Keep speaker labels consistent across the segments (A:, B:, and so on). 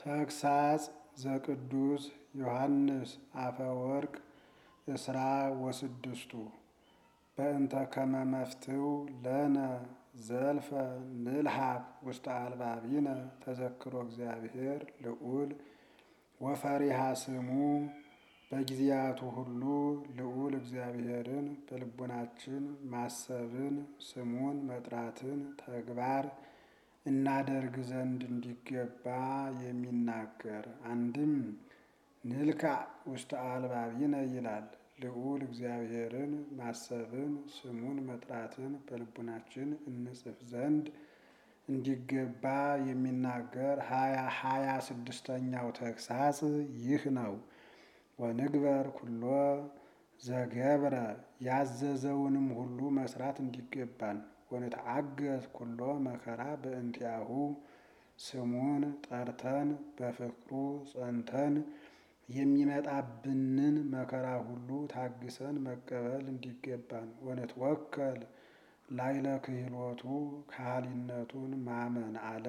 A: ተግሳጽ ዘቅዱስ ዮሐንስ አፈወርቅ እስራ ወስድስቱ በእንተ ከመ መፍትው ለነ ዘልፈ ንልሃብ ውስተ አልባቢነ ተዘክሮ እግዚአብሔር ልዑል ወፈሪሃ ስሙ በጊዜያቱ ሁሉ ልዑል እግዚአብሔርን በልቡናችን ማሰብን ስሙን መጥራትን ተግባር እናደርግ ዘንድ እንዲገባ የሚናገር አንድም ንልካ ውስተ አልባቢነ ይላል። ልዑል እግዚአብሔርን ማሰብን ስሙን መጥራትን በልቡናችን እንጽፍ ዘንድ እንዲገባ የሚናገር ሀያ ሀያ ስድስተኛው ተግሳጽ ይህ ነው። ወንግበር ኩሎ ዘገብረ ያዘዘውንም ሁሉ መስራት እንዲገባን ወንትአገዝ ኩሎ መከራ በእንቲአሁ ስሙን ጠርተን በፍቅሩ ጸንተን የሚመጣብንን መከራ ሁሉ ታግሰን መቀበል እንዲገባን ወንትወከል ላይለ ክህሎቱ ካህሊነቱን ማመን አለ።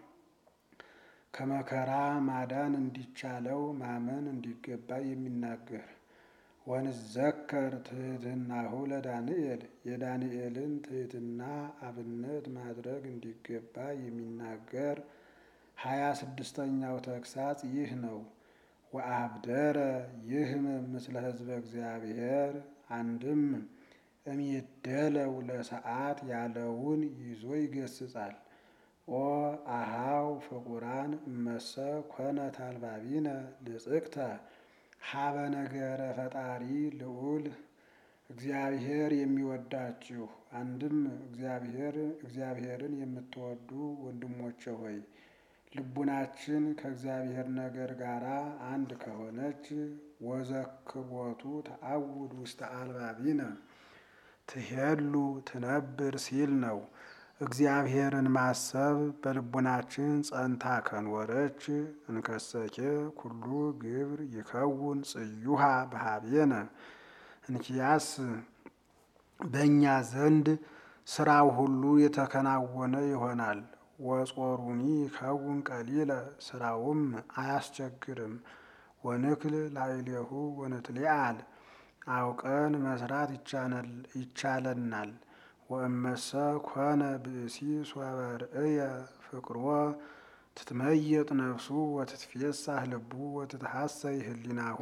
A: ከመከራ ማዳን እንዲቻለው ማመን እንዲገባ የሚናገር ወንዘከር ትሕትናሁ ለዳንኤል የዳንኤልን ትሕትና አብነት ማድረግ እንዲገባ የሚናገር ሀያ ስድስተኛው ተግሳጽ ይህ ነው። ወአብደረ ይህምም ምስለ ሕዝበ እግዚአብሔር አንድም እሚደለው ለሰዓት ያለውን ይዞ ይገስጻል። ኦ አሃው ፍቁራን እመሰ ኮነ ታልባቢነ ልጽቅተ ሀበ ነገረ ፈጣሪ ልዑል እግዚአብሔር የሚወዳችሁ አንድም እግዚአብሔር እግዚአብሔርን የምትወዱ ወንድሞቼ ሆይ ልቡናችን ከእግዚአብሔር ነገር ጋር አንድ ከሆነች ወዘክቦቱ ተአውድ ውስተ አልባቢነ ትሄሉ ትነብር ሲል ነው። እግዚአብሔርን ማሰብ በልቡናችን ጸንታ ከኖረች እንከሰኬ ኩሉ ግብር ይከውን ጽዩሃ በሀቤነ እንኪያስ በእኛ ዘንድ ስራው ሁሉ የተከናወነ ይሆናል። ወጾሩኒ ይከውን ቀሊለ ስራውም አያስቸግርም። ወንክል ላዕሌሁ ወንትሊአል አውቀን መስራት ይቻለናል። ወእመሰ ኮነ ብእሲ ሶበ ርእየ ፍቅሮ ትትመየጥ ነፍሱ ወትትፌሳህ ልቡ ወትትሐሰይ ህሊናሁ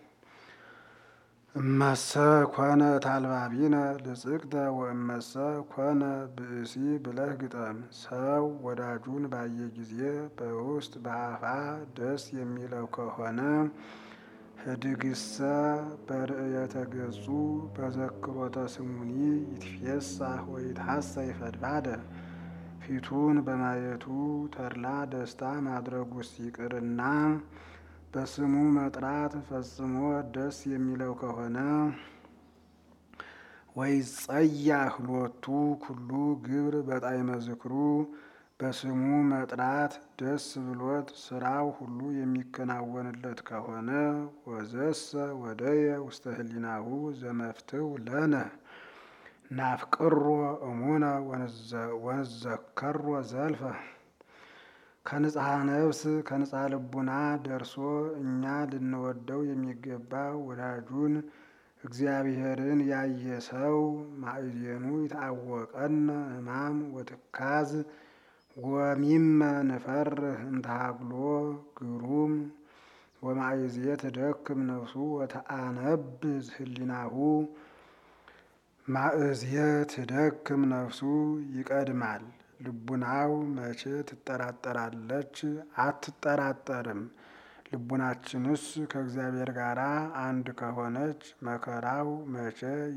A: እመሰ ኮነ ታልባቢነ ልጽቅተ ወእመሰ ኮነ ብእሲ ብለህ ግጠም። ሰው ወዳጁን ባየ ጊዜ በውስጥ በአፋ ደስ የሚለው ከሆነ ህድግሰ በርእየተ ገጹ በዘክሮተ ስሙኒ ይትፌሳህ ወይትሐሰይ ፈድፋደ ፊቱን በማየቱ ተድላ ደስታ ማድረጉስ ይቅርና በስሙ መጥራት ፈጽሞ ደስ የሚለው ከሆነ ወይጸያህ ሎቱ ኩሉ ግብር በጣዕመ ዝክሩ በስሙ መጥራት ደስ ብሎት ስራው ሁሉ የሚከናወንለት ከሆነ ወዘሰ ወደየ ውስተ ህሊናሁ ዘመፍትው ለነ ናፍቅሮ እሙነ ወንዘከሮ ዘልፈ ከንጽሐ ነፍስ ከንጽሐ ልቡና ደርሶ እኛ ልንወደው የሚገባ ወዳጁን እግዚአብሔርን ያየ ሰው ማእዜኑ ይታወቀነ ሕማም ወትካዝ ወሚመ ንፈርህ እንተሃግሎ ግሩም ወማእዜ ትደክም ነፍሱ ወተአነብዝ ህሊናሁ ማእዜ ትደክም ነፍሱ ይቀድማል። ልቡናው መቼ ትጠራጠራለች? አትጠራጠርም። ልቡናችንስ ከእግዚአብሔር ጋር አንድ ከሆነች መከራው መቼ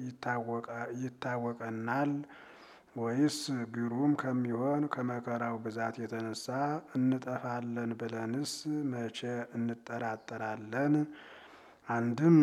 A: ይታወቀናል? ወይስ ግሩም ከሚሆን ከመከራው ብዛት የተነሳ እንጠፋለን ብለንስ መቼ እንጠራጠራለን? አንድም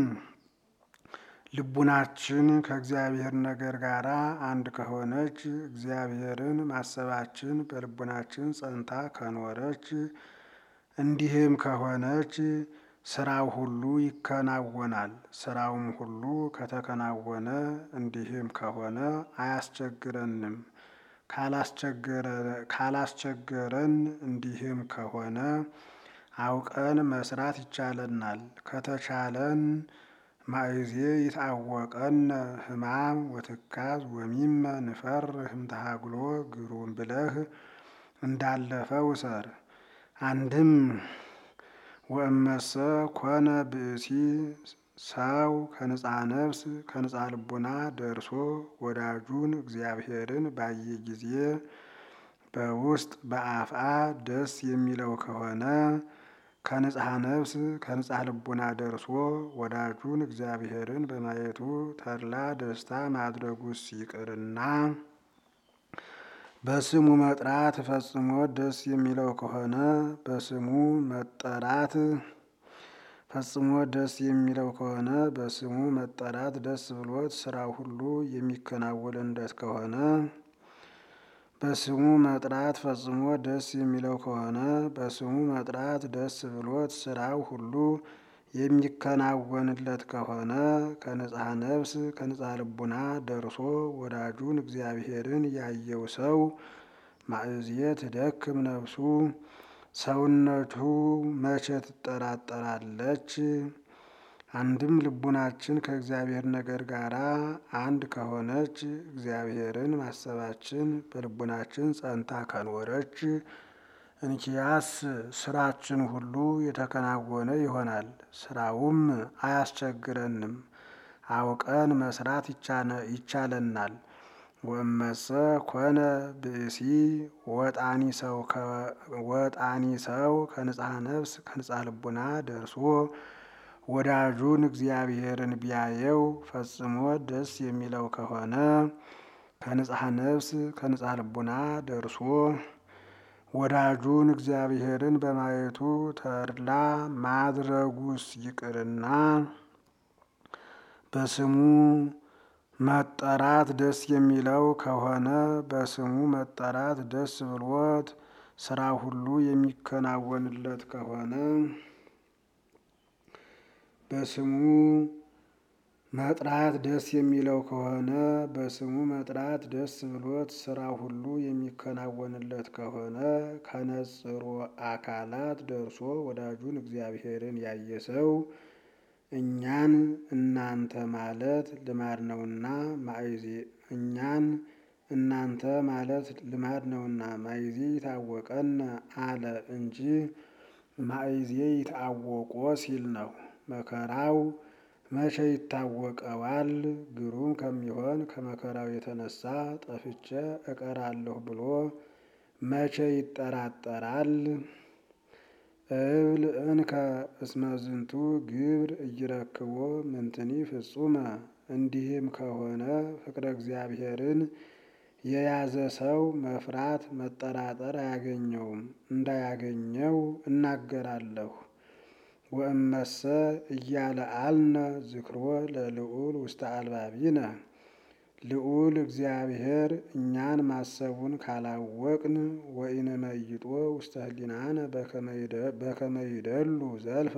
A: ልቡናችን ከእግዚአብሔር ነገር ጋር አንድ ከሆነች እግዚአብሔርን ማሰባችን በልቡናችን ጸንታ ከኖረች እንዲህም ከሆነች ስራው ሁሉ ይከናወናል። ስራውም ሁሉ ከተከናወነ እንዲህም ከሆነ አያስቸግረንም። ካላስቸገረን እንዲህም ከሆነ አውቀን መስራት ይቻለናል። ከተቻለን ማእዜ ይታወቀነ ሕማም ወትካዝ ወሚመ ንፈርህ እምተሃግሎ ግሩም ብለህ እንዳለፈው ሰር አንድም ወእመሰ ኮነ ብእሲ ሰው ከንጻ ነፍስ ከንጻ ልቡና ደርሶ ወዳጁን እግዚአብሔርን ባየ ጊዜ በውስጥ በአፍአ ደስ የሚለው ከሆነ ከንጽሐ ነፍስ ከንጽሐ ልቡና ደርሶ ወዳጁን እግዚአብሔርን በማየቱ ተድላ ደስታ ማድረጉስ ይቅርና በስሙ መጥራት ፈጽሞ ደስ የሚለው ከሆነ በስሙ መጠራት ፈጽሞ ደስ የሚለው ከሆነ በስሙ መጠራት ደስ ብሎት ስራው ሁሉ የሚከናወንለት ከሆነ በስሙ መጥራት ፈጽሞ ደስ የሚለው ከሆነ በስሙ መጥራት ደስ ብሎት ስራው ሁሉ የሚከናወንለት ከሆነ ከንጽሐ ነፍስ ከንጽሐ ልቡና ደርሶ ወዳጁን እግዚአብሔርን ያየው ሰው ማእዝየ ትደክም ነፍሱ ሰውነቱ መቼ ትጠራጠራለች? አንድም ልቡናችን ከእግዚአብሔር ነገር ጋር አንድ ከሆነች እግዚአብሔርን ማሰባችን በልቡናችን ጸንታ ከኖረች እንኪያስ ስራችን ሁሉ የተከናወነ ይሆናል። ስራውም አያስቸግረንም፣ አውቀን መስራት ይቻለናል። ወእመሰ ኮነ ብእሲ ወጣኒ ሰው ከንጽሐ ነፍስ ከንጽሐ ልቡና ደርሶ ወዳጁን እግዚአብሔርን ቢያየው ፈጽሞ ደስ የሚለው ከሆነ ከንጽሐ ነፍስ ከንጽሐ ልቡና ደርሶ ወዳጁን እግዚአብሔርን በማየቱ ተድላ ማድረጉስ ይቅርና በስሙ መጠራት ደስ የሚለው ከሆነ በስሙ መጠራት ደስ ብሎት ስራ ሁሉ የሚከናወንለት ከሆነ በስሙ መጥራት ደስ የሚለው ከሆነ በስሙ መጥራት ደስ ብሎት ስራ ሁሉ የሚከናወንለት ከሆነ ከነጽሮ አካላት ደርሶ ወዳጁን እግዚአብሔርን ያየ ሰው እኛን እናንተ ማለት ልማድ ነውና ማእዜ እኛን እናንተ ማለት ልማድ ነውና ማእዜ ይታወቀነ አለ እንጂ ማእዜ ይታወቆ ሲል ነው። መከራው መቼ ይታወቀዋል? ግሩም ከሚሆን ከመከራው የተነሳ ጠፍቼ እቀራለሁ ብሎ መቼ ይጠራጠራል? እብል እንከ እስመ ዝንቱ ግብር እይረክቦ ምንትኒ ፍጹመ። እንዲህም ከሆነ ፍቅረ እግዚአብሔርን የያዘ ሰው መፍራት መጠራጠር አያገኘውም። እንዳያገኘው እናገራለሁ። ወእመሰ እያለ አልነ ዝክሮ ለልዑል ውስተ አልባቢነ ልዑል እግዚአብሔር እኛን ማሰቡን ካላወቅን ወኢንመይጦ ውስተ ህሊናነ በከመ ይደሉ ዘልፈ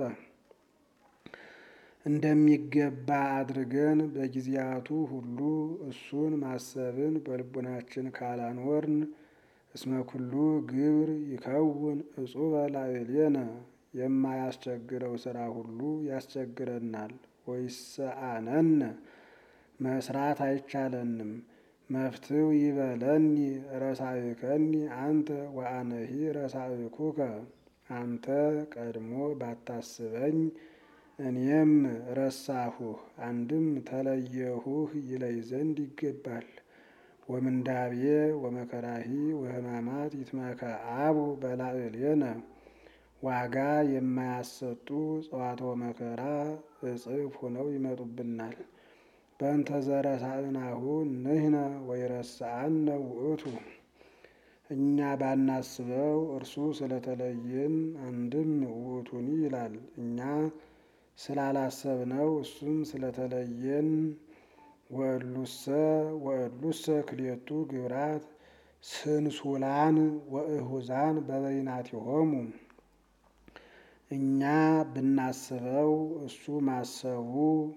A: እንደሚገባ አድርገን በጊዜያቱ ሁሉ እሱን ማሰብን በልቡናችን ካላኖርን እስመ ኩሉ ግብር ይከውን እጹበ ላዕሌነ የማያስቸግረው ስራ ሁሉ ያስቸግረናል። ወይሰአነነ መስራት አይቻለንም። መፍትው ይበለኒ ረሳእከኒ አንተ ወአነሂ ረሳእኩከ አንተ ቀድሞ ባታስበኝ እኔም ረሳሁህ አንድም ተለየሁህ ይለይ ዘንድ ይገባል። ወምንዳቤ ወመከራሂ ወሕማማት ይትመከአቡ በላዕሌነ ዋጋ የማያሰጡ ጸዋትወ መከራ እጽፍ ሆነው ይመጡብናል። በእንተ ዘረሳእናሁ ንሕነ ወይረስአነ ውእቱ እኛ ባናስበው እርሱ ስለተለየን አንድም ውእቱኒ ይላል እኛ ስላላሰብነው እሱም ስለተለየን ወእሉሰ ወእሉሰ ክልኤቱ ግብራት ስንሱላን ወእሁዛን በበይናቲሆሙ እኛ ብናስበው እሱ ማሰቡ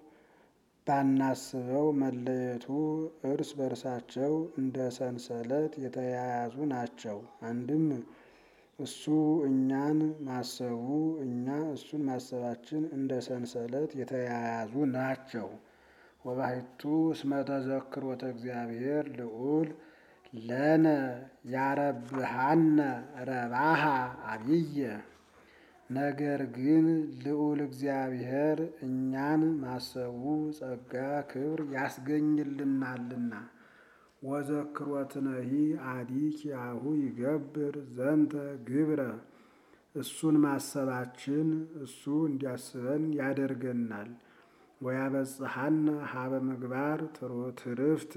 A: ባናስበው መለየቱ እርስ በርሳቸው እንደ ሰንሰለት የተያያዙ ናቸው። አንድም እሱ እኛን ማሰቡ እኛ እሱን ማሰባችን እንደ ሰንሰለት የተያያዙ ናቸው። ወባሕቱ እስመ ተዘክሮተ እግዚአብሔር ልዑል ለነ ያረብሃነ ረባሃ አብየ። ነገር ግን ልዑል እግዚአብሔር እኛን ማሰቡ ጸጋ ክብር ያስገኝልናልና። ወዘክሮትነሂ አዲ ኪያሁ ይገብር ዘንተ ግብረ እሱን ማሰባችን እሱ እንዲያስበን ያደርገናል። ወያበጽሐነ ሀበ ምግባር ትርፍት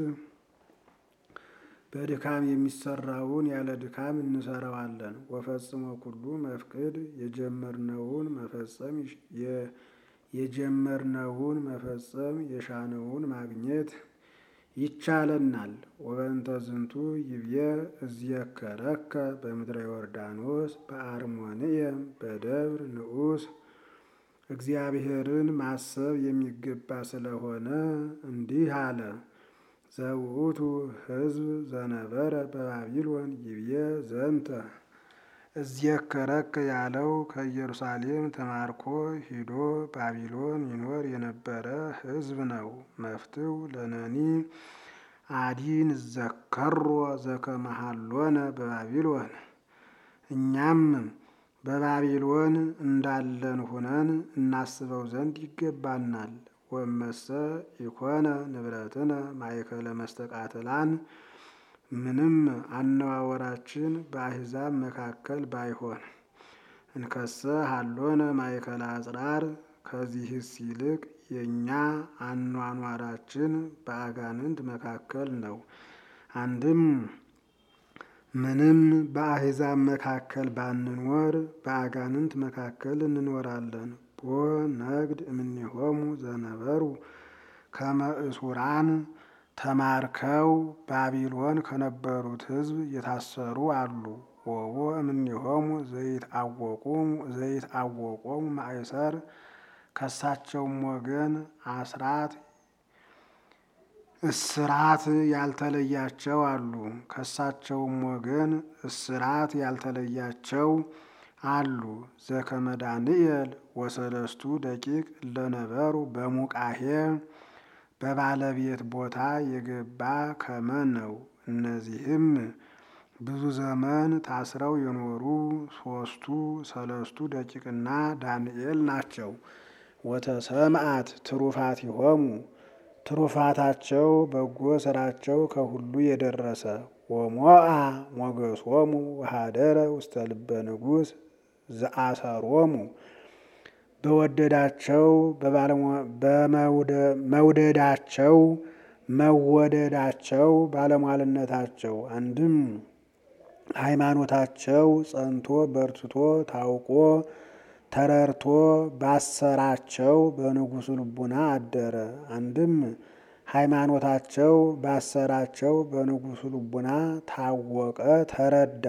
A: በድካም የሚሰራውን ያለ ድካም እንሰራዋለን። ወፈጽሞ ኩሉ መፍቅድ የጀመርነውን መፈጸም የጀመርነውን መፈጸም የሻነውን ማግኘት ይቻለናል። ወበእንተ ዝንቱ ይብየ እዝየከረከ በምድረ ዮርዳኖስ በአርሞንኤም በደብር ንዑስ እግዚአብሔርን ማሰብ የሚገባ ስለሆነ እንዲህ አለ። ዘውእቱ ሕዝብ ዘነበረ በባቢሎን ይብየ ዘንተ እዝየከረከ ያለው ከኢየሩሳሌም ተማርኮ ሂዶ ባቢሎን ይኖር የነበረ ሕዝብ ነው። መፍትው ለነኒ አዲን ዘከሮ ዘከመሃሎነ በባቢሎን እኛም በባቢሎን እንዳለን ሁነን እናስበው ዘንድ ይገባናል። ወመሰ ኢኮነ ንብረትነ ማእከለ መስተቃትላን ምንም አነዋወራችን በአሕዛብ መካከል ባይሆን እንከሰ ሀሎነ ማእከለ አጽራር ከዚህስ ይልቅ የእኛ አኗኗራችን በአጋንንት መካከል ነው። አንድም ምንም በአሕዛብ መካከል ባንኖር በአጋንንት መካከል እንኖራለን። ቦ ነግድ እምኔሆሙ ዘነበሩ ከመ እሱራን ተማርከው ባቢሎን ከነበሩት ሕዝብ የታሰሩ አሉ። ወቦ እምኔሆሙ ዘይት አወቆሙ ማእሰር ከሳቸውም ወገን አስራት እስራት ያልተለያቸው አሉ። ከሳቸውም ወገን እስራት ያልተለያቸው አሉ። ዘከመ ዳንኤል ወሰለስቱ ደቂቅ ለነበሩ በሙቃሄ በባለቤት ቦታ የገባ ከመ ነው። እነዚህም ብዙ ዘመን ታስረው የኖሩ ሶስቱ ሰለስቱ ደቂቅና ዳንኤል ናቸው። ወተሰምአት ትሩፋቲሆሙ ትሩፋታቸው በጎ ስራቸው ከሁሉ የደረሰ ወሞአ ሞገሶሙ ወሃደረ ውስተ ልበ ንጉሥ ዘአሰሮሙ በወደዳቸው መውደዳቸው መወደዳቸው ባለሟልነታቸው አንድም ሃይማኖታቸው ጸንቶ በርትቶ ታውቆ ተረርቶ ባሰራቸው በንጉሡ ልቡና አደረ። አንድም ሃይማኖታቸው ባሰራቸው በንጉሡ ልቡና ታወቀ ተረዳ።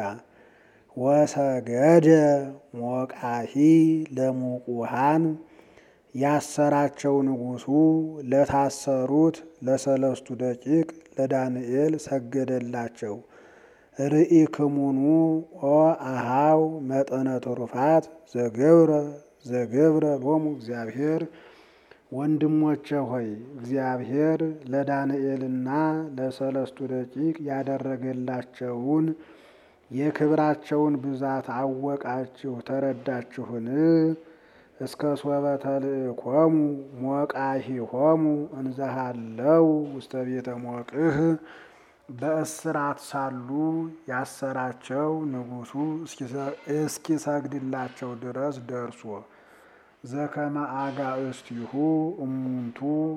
A: ወሰገደ ሞቃሂ ለሙቁሃን ያሰራቸው ንጉሡ ለታሰሩት ለሰለስቱ ደቂቅ ለዳንኤል ሰገደላቸው። ርኢክሙኑ ኦ አሃው መጠነ ትሩፋት ዘገብረ ዘገብረ ሎሙ እግዚአብሔር ወንድሞቼ ሆይ እግዚአብሔር ለዳንኤልና ለሰለስቱ ደቂቅ ያደረገላቸውን የክብራቸውን ብዛት አወቃችሁ ተረዳችሁን? እስከ ሶበ ተልእኮሙ ሞቃሂሆሙ እንዘሃለው ውስተ ቤተ ሞቅህ በእስራት ሳሉ ያሰራቸው ንጉሡ እስኪሰግድላቸው ድረስ ደርሶ ዘከመ አጋእስቲሁ እሙንቱ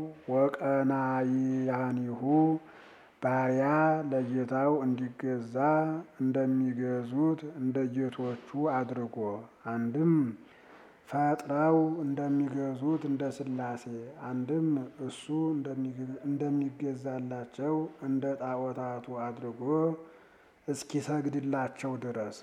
A: ወቀናይያኒሁ ባሪያ ለጌታው እንዲገዛ እንደሚገዙት እንደ ጌቶቹ አድርጎ አንድም ፈጥረው እንደሚገዙት እንደ ሥላሴ አንድም እሱ እንደሚገዛላቸው እንደ ጣዖታቱ አድርጎ እስኪሰግድላቸው ድረስ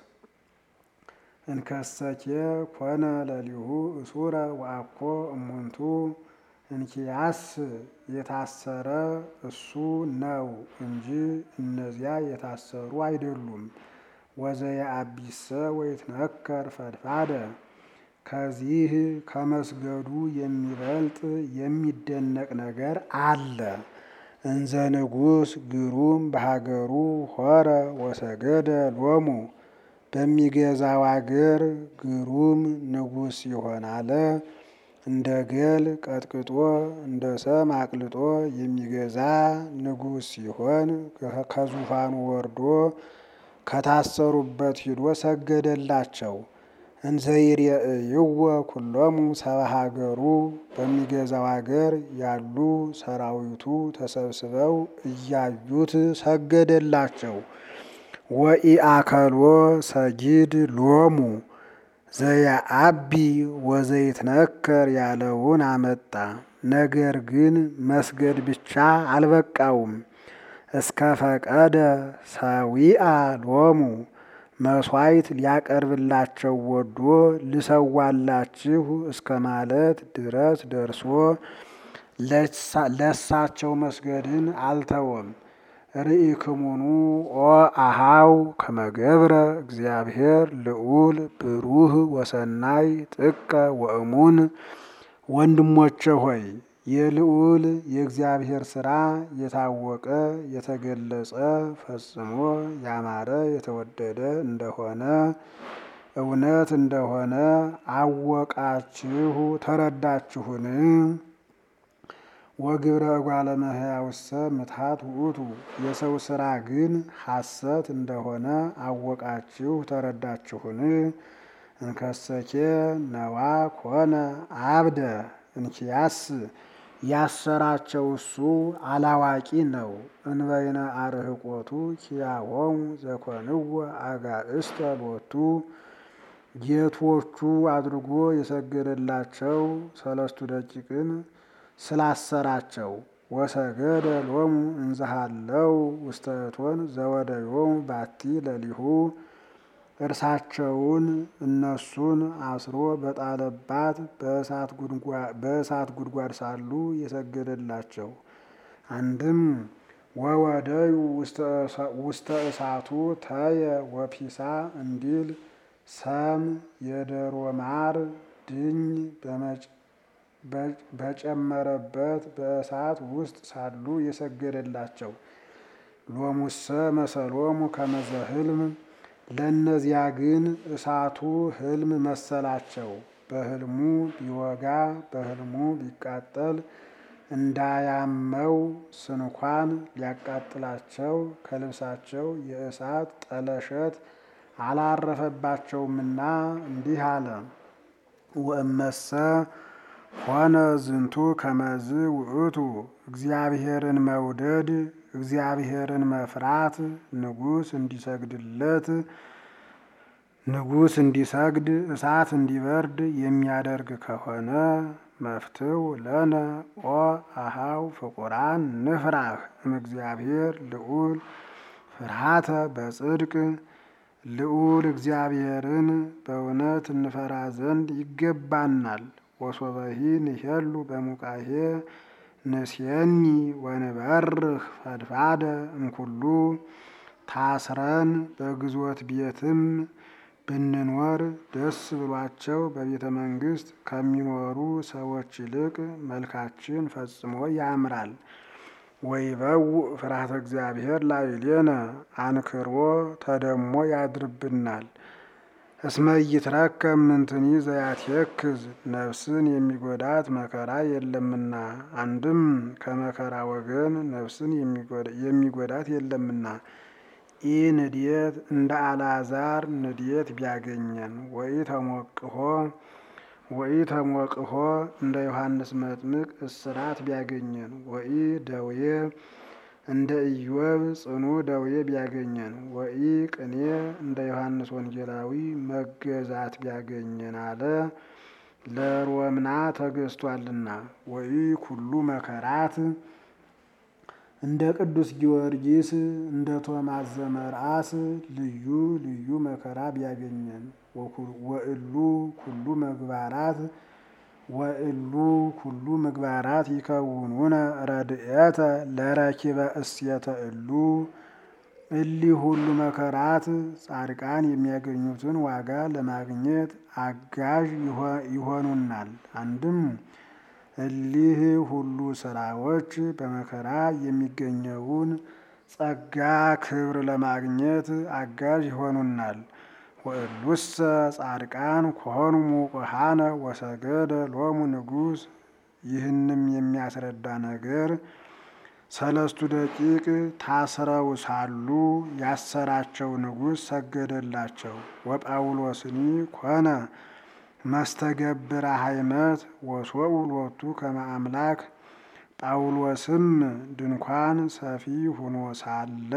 A: እንከሰኬ ኮነ ለሊሁ እሱረ ወአኮ እሙንቱ እንኪያስ የታሰረ እሱ ነው እንጂ እነዚያ የታሰሩ አይደሉም። ወዘየአቢሰ ወይትነከር ፈድፋደ ከዚህ ከመስገዱ የሚበልጥ የሚደነቅ ነገር አለ። እንዘ ንጉሥ ግሩም በሀገሩ ሆረ ወሰገደ ሎሙ በሚገዛው አገር ግሩም ንጉሥ ሲሆን አለ እንደ ገል ቀጥቅጦ እንደ ሰም አቅልጦ የሚገዛ ንጉሥ ሲሆን ከዙፋኑ ወርዶ ከታሰሩበት ሂዶ ሰገደላቸው። እንዘይሬእይዎ ኩሎሙ ሰብአ ሀገሩ በሚገዛው አገር ያሉ ሰራዊቱ ተሰብስበው እያዩት ሰገደላቸው። ወኢአከሎ ሰጊድ ሎሙ ዘየአቢ ወዘይትነከር ያለውን አመጣ። ነገር ግን መስገድ ብቻ አልበቃውም። እስከ ፈቀደ ሰዊአ ሎሙ መሥዋዕት ሊያቀርብላቸው ወዶ ልሰዋላችሁ እስከ ማለት ድረስ ደርሶ ለሳቸው መስገድን አልተወም። ርኢክሙኑ ኦ አሃው ከመገብረ እግዚአብሔር ልዑል ብሩህ ወሰናይ ጥቀ ወእሙን። ወንድሞቼ ሆይ የልዑል የእግዚአብሔር ሥራ የታወቀ የተገለጸ ፈጽሞ ያማረ የተወደደ እንደሆነ እውነት እንደሆነ አወቃችሁ ተረዳችሁን? ወግብረ እጓለ እመሕያውሰ ምትሃት ውእቱ የሰው ሥራ ግን ሐሰት እንደሆነ አወቃችሁ ተረዳችሁን? እንከሰኬ ነዋ ኮነ አብደ እንኪያስ ያሰራቸው እሱ አላዋቂ ነው። እንበይነ አርህቆቱ ኪያሆሙ ዘኮንዎ አጋእስተ ሎቱ ጌቶቹ አድርጎ የሰገደላቸው ሰለስቱ ደቂቅን ስላሰራቸው ወሰገደ ሎሙ እንዘሃለው ውስተ እቶን ዘወደዮሙ ባቲ ለሊሁ እርሳቸውን እነሱን አስሮ በጣለባት በእሳት ጉድጓድ ሳሉ የሰገደላቸው። አንድም ወወደዩ ውስተ እሳቱ ተየ ወፒሳ እንዲል ሰም የደሮ ማር ድኝ በጨመረበት በእሳት ውስጥ ሳሉ የሰገደላቸው። ሎሙሰ መሰሎሙ ከመዘ ህልም ለእነዚያ ግን እሳቱ ህልም መሰላቸው። በህልሙ ቢወጋ በህልሙ ቢቃጠል እንዳያመው ስንኳን ሊያቃጥላቸው ከልብሳቸው የእሳት ጠለሸት አላረፈባቸውምና እንዲህ አለ። ወእመሰ ሆነ ዝንቱ ከመዝ ውእቱ እግዚአብሔርን መውደድ እግዚአብሔርን መፍራት ንጉሥ እንዲሰግድለት ንጉሥ እንዲሰግድ እሳት እንዲበርድ የሚያደርግ ከሆነ መፍትው ለነ ኦ አሃው ፍቁራን ንፍራህ እምእግዚአብሔር ልዑል ፍርሃተ በጽድቅ ልዑል እግዚአብሔርን በእውነት እንፈራ ዘንድ ይገባናል። ወሶበሂ ንሄሉ በሙቃሄ ንሴኒ ወንበርህ ፈድፋደ እምኩሉ ታስረን በግዞት ቤትም ብንኖር ደስ ብሏቸው በቤተ መንግሥት ከሚኖሩ ሰዎች ይልቅ መልካችን ፈጽሞ ያምራል። ወይበው ፍርሃተ እግዚአብሔር ላዕሌነ አንክሮ ተደሞ ያድርብናል። እስመ ኢይትረከብ ምንትኒ ዘያትየክዝ ነፍስን የሚጎዳት መከራ የለምና። አንድም ከመከራ ወገን ነፍስን የሚጎዳት የለምና። ኢ ንድየት እንደ አልዓዛር ንድየት ቢያገኘን ወይ ተሞቅሆ ወይ ተሞቅሆ እንደ ዮሐንስ መጥምቅ እስራት ቢያገኘን ወይ ደዌ እንደ ኢዮብ ጽኑ ደዌ ቢያገኘን ወይ ቅኔ እንደ ዮሐንስ ወንጌላዊ መገዛት ቢያገኘን አለ። ለሮምና ተገዝቷልና ወይ ኩሉ መከራት እንደ ቅዱስ ጊዮርጊስ እንደ ቶማስ ዘመርአስ ልዩ ልዩ መከራ ቢያገኘን ወእሉ ኩሉ ምግባራት ወእሉ ኩሉ ምግባራት ይከውኑነ ረድኤተ ለረኪበ እሴተ እሉ እሊህ ሁሉ መከራት ጻድቃን የሚያገኙትን ዋጋ ለማግኘት አጋዥ ይሆኑናል። አንድም እሊህ ሁሉ ስራዎች በመከራ የሚገኘውን ጸጋ ክብር ለማግኘት አጋዥ ይሆኑናል። ወእሉሰ ጻድቃን ኮኑ ሙቁሃነ ወሰገደ ሎሙ ንጉሥ። ይህንም የሚያስረዳ ነገር ሰለስቱ ደቂቅ ታስረው ሳሉ ያሰራቸው ንጉሥ ሰገደላቸው። ወጳውሎስኒ ኮነ መስተገብረ ሃይመት ወሶኡ ሎቱ ከመ አምላክ። ጳውሎስም ድንኳን ሰፊ ሁኖ ሳለ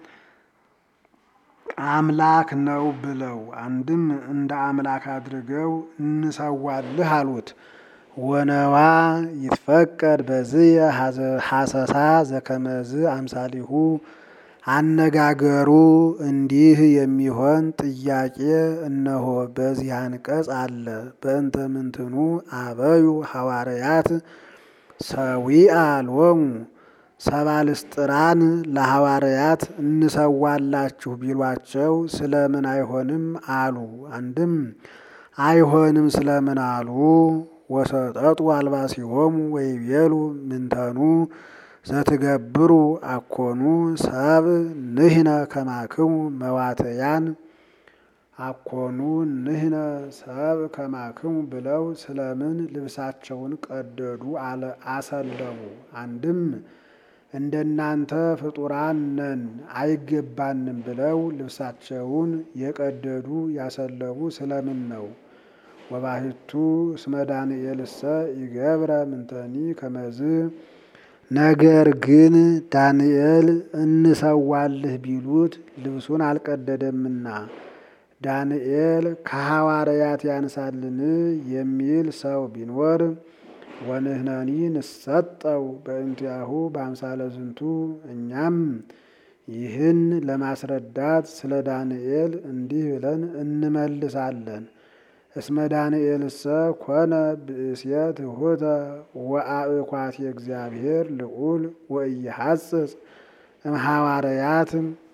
A: አምላክ ነው ብለው አንድም እንደ አምላክ አድርገው እንሰዋልህ አሉት። ወነዋ ይትፈቀድ በዝየ ሐሰሳ ዘከመዝ አምሳሊሁ። አነጋገሩ እንዲህ የሚሆን ጥያቄ እነሆ በዚህ አንቀጽ አለ። በእንተ ምንትኑ አበዩ ሐዋርያት ሰዊአ ሎሙ ሰባልስጥራን ለሐዋርያት እንሰዋላችሁ ቢሏቸው ስለምን አይሆንም አሉ? አንድም አይሆንም ስለምን አሉ? ወሰጠጡ አልባሲሆሙ ወይቤሉ ምንተኑ ዘትገብሩ አኮኑ ሰብ ንህነ ከማክሙ መዋተያን አኮኑ ንህነ ሰብ ከማክሙ ብለው ስለምን ልብሳቸውን ቀደዱ አሰለሙ? አንድም እንደናንተ ፍጡራን ነን አይገባንም ብለው ልብሳቸውን የቀደዱ ያሰለሙ ስለምን ነው? ወባሕቱ እስመ ዳንኤልሰ ይገብረ ምንተኒ ከመዝ ነገር ግን ዳንኤል እንሰዋልህ ቢሉት ልብሱን አልቀደደምና ዳንኤል ከሐዋርያት ያንሳልን የሚል ሰው ቢኖር ወንህነኒ ንሰጠው በእንቲአሁ በአምሳለ ዝንቱ እኛም ይህን ለማስረዳት ስለ ዳንኤል እንዲህ ብለን እንመልሳለን። እስመ ዳንኤልሰ ኮነ ብእስየ ትሑተ ወአእኳት የእግዚአብሔር ልዑል ወኢይሐጽጽ እምሐዋርያት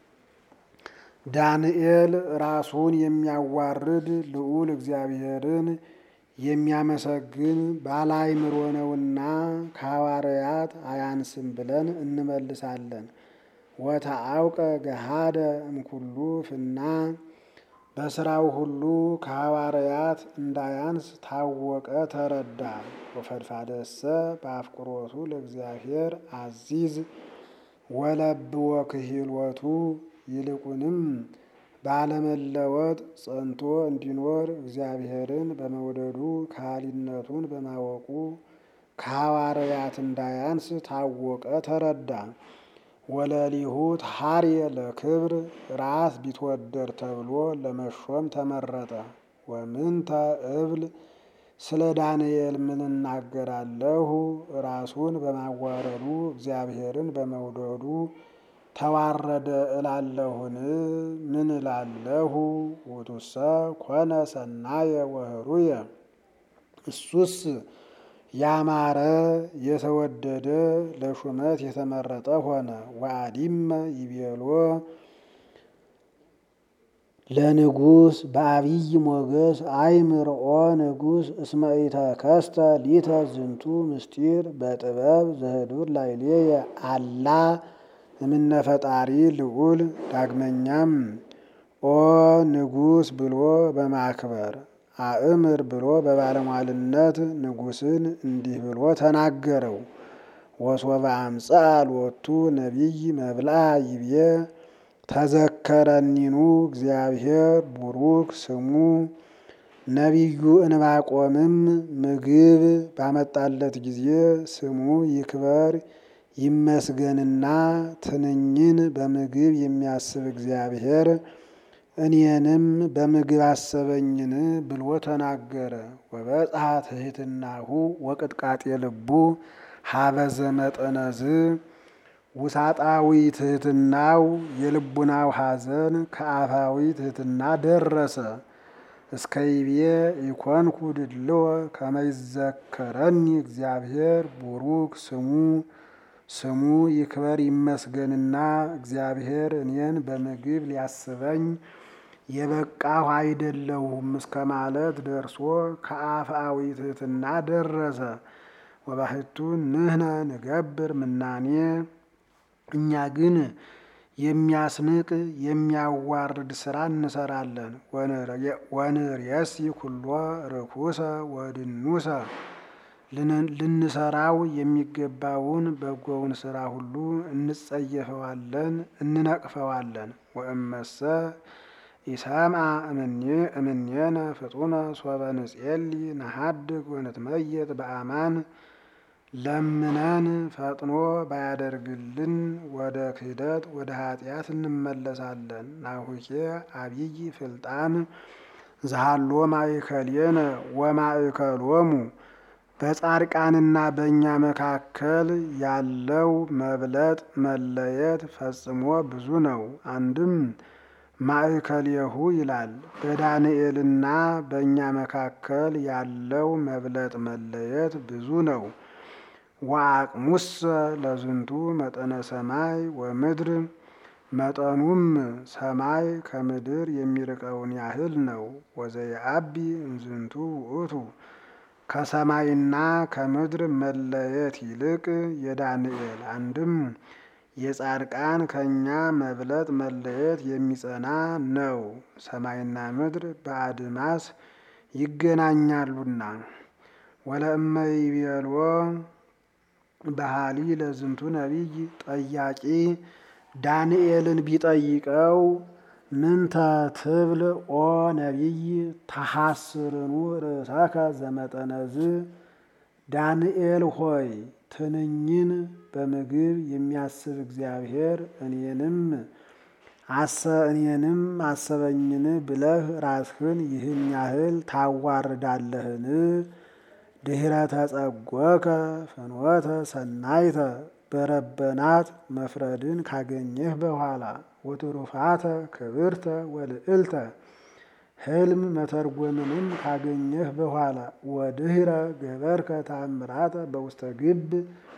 A: ዳንኤል ራሱን የሚያዋርድ ልዑል እግዚአብሔርን የሚያመሰግን ባለአእምሮ ነውና ከሐዋርያት አያንስም ብለን እንመልሳለን። ወተአውቀ ገሃደ እምኩሉ ፍና በስራው ሁሉ ከሐዋርያት እንዳያንስ ታወቀ ተረዳ። ወፈድፋደሰ በአፍቅሮቱ ለእግዚአብሔር አዚዝ ወለብወ ክሂሎቱ ይልቁንም ባለመለወጥ ጸንቶ እንዲኖር እግዚአብሔርን በመውደዱ ከሃሊነቱን በማወቁ ከሐዋርያት እንዳያንስ ታወቀ ተረዳ። ወለሊሁ ታርየ ለክብር ራስ ቢትወደድ ተብሎ ለመሾም ተመረጠ። ወምንተ እብል ስለ ዳንኤል ምን እናገራለሁ? ራሱን በማዋረዱ እግዚአብሔርን በመውደዱ ተዋረደ እላለሁን? ምን እላለሁ? ውእቱሰ ኮነ ሰናየ ወህሩየ እሱስ ያማረ የተወደደ ለሹመት የተመረጠ ሆነ። ወአዲመ ይቤሎ ለንጉሥ በአብይ ሞገስ አይምርኦ ንጉሥ እስመ ኢተከስተ ሊተ ዝንቱ ምስጢር በጥበብ ዘህዱር ላዕሌየ አላ እምነ ፈጣሪ ልዑል። ዳግመኛም ኦ ንጉሥ ብሎ በማክበር አእምር ብሎ በባለሟልነት ንጉሥን እንዲህ ብሎ ተናገረው። ወሶበ አምጽአ ሎቱ ነቢይ መብልዐ ይቤ ተዘከረኒኑ እግዚአብሔር ቡሩክ ስሙ። ነቢዩ እንባቆምም ምግብ ባመጣለት ጊዜ ስሙ ይክበር ይመስገንና ትንኝን በምግብ የሚያስብ እግዚአብሔር እኔንም በምግብ አሰበኝን ብሎ ተናገረ። ወበጽሐ ትሕትናሁ ወቅጥቃጤ ልቡ ሀበዘ መጠነዝ ውሳጣዊ ትሕትናው የልቡናው ሐዘን ከአፋዊ ትሕትና ደረሰ። እስከ ይቤ ኢኮንኩ ድልዎ ከመ ይዘከረኒ እግዚአብሔር ቡሩክ ስሙ ስሙ ይክበር ይመስገንና እግዚአብሔር እኔን በምግብ ሊያስበኝ የበቃሁ አይደለሁም እስከ ማለት ደርሶ ከአፍአዊ ትሕትና ደረሰ። ወባሕቱ ንሕነ ንገብር ምናኔ እኛ ግን የሚያስንቅ የሚያዋርድ ስራ እንሰራለን። ወንርእየሲ ኩሎ ርኩሰ ወድኑሰ ልንሰራው የሚገባውን በጎውን ስራ ሁሉ እንጸየፈዋለን፣ እንነቅፈዋለን። ወእመሰ ኢሰምዐ እምኔነ ፍጡነ ሶበ ንጼሊ ነሐድግ ወንትመየጥ በአማን ለምነን ፈጥኖ ባያደርግልን ወደ ክህደት ወደ ኃጢአት እንመለሳለን። ናሁኬ አብይ ፍልጣን ዘሃሎ ማእከሌነ ወማእከሎሙ በጻድቃንና በእኛ መካከል ያለው መብለጥ መለየት ፈጽሞ ብዙ ነው። አንድም ማእከሌሁ ይላል። በዳንኤልና በእኛ መካከል ያለው መብለጥ መለየት ብዙ ነው። ወአቅሙሰ ለዝንቱ መጠነ ሰማይ ወምድር መጠኑም ሰማይ ከምድር የሚርቀውን ያህል ነው። ወዘየአቢ እምዝንቱ ውእቱ ከሰማይና ከምድር መለየት ይልቅ የዳንኤል አንድም የጻድቃን ከእኛ መብለጥ መለየት የሚጸና ነው። ሰማይና ምድር በአድማስ ይገናኛሉና። ወለእመ ይቤልዎ ባህሊ ለዝንቱ ነቢይ ጠያቂ ዳንኤልን ቢጠይቀው ምንተ ትብል ኦ ነቢይ ተሐስርኑ ርእሰከ ዘመጠነዝ ዳንኤል ሆይ ትንኝን በምግብ የሚያስብ እግዚአብሔር እኔንም አሰ እኔንም አሰበኝን ብለህ ራስህን ይህን ያህል ታዋርዳለህን? ድኅረ ተጸጐከ ፍኖተ ሰናይተ በረበናት መፍረድን ካገኘህ በኋላ ወትሩፋተ ክብርተ ወልዕልተ ሕልም መተርጎምንም ካገኘህ በኋላ ወድኅረ ገበርከ ተአምራተ በውስተ ግብ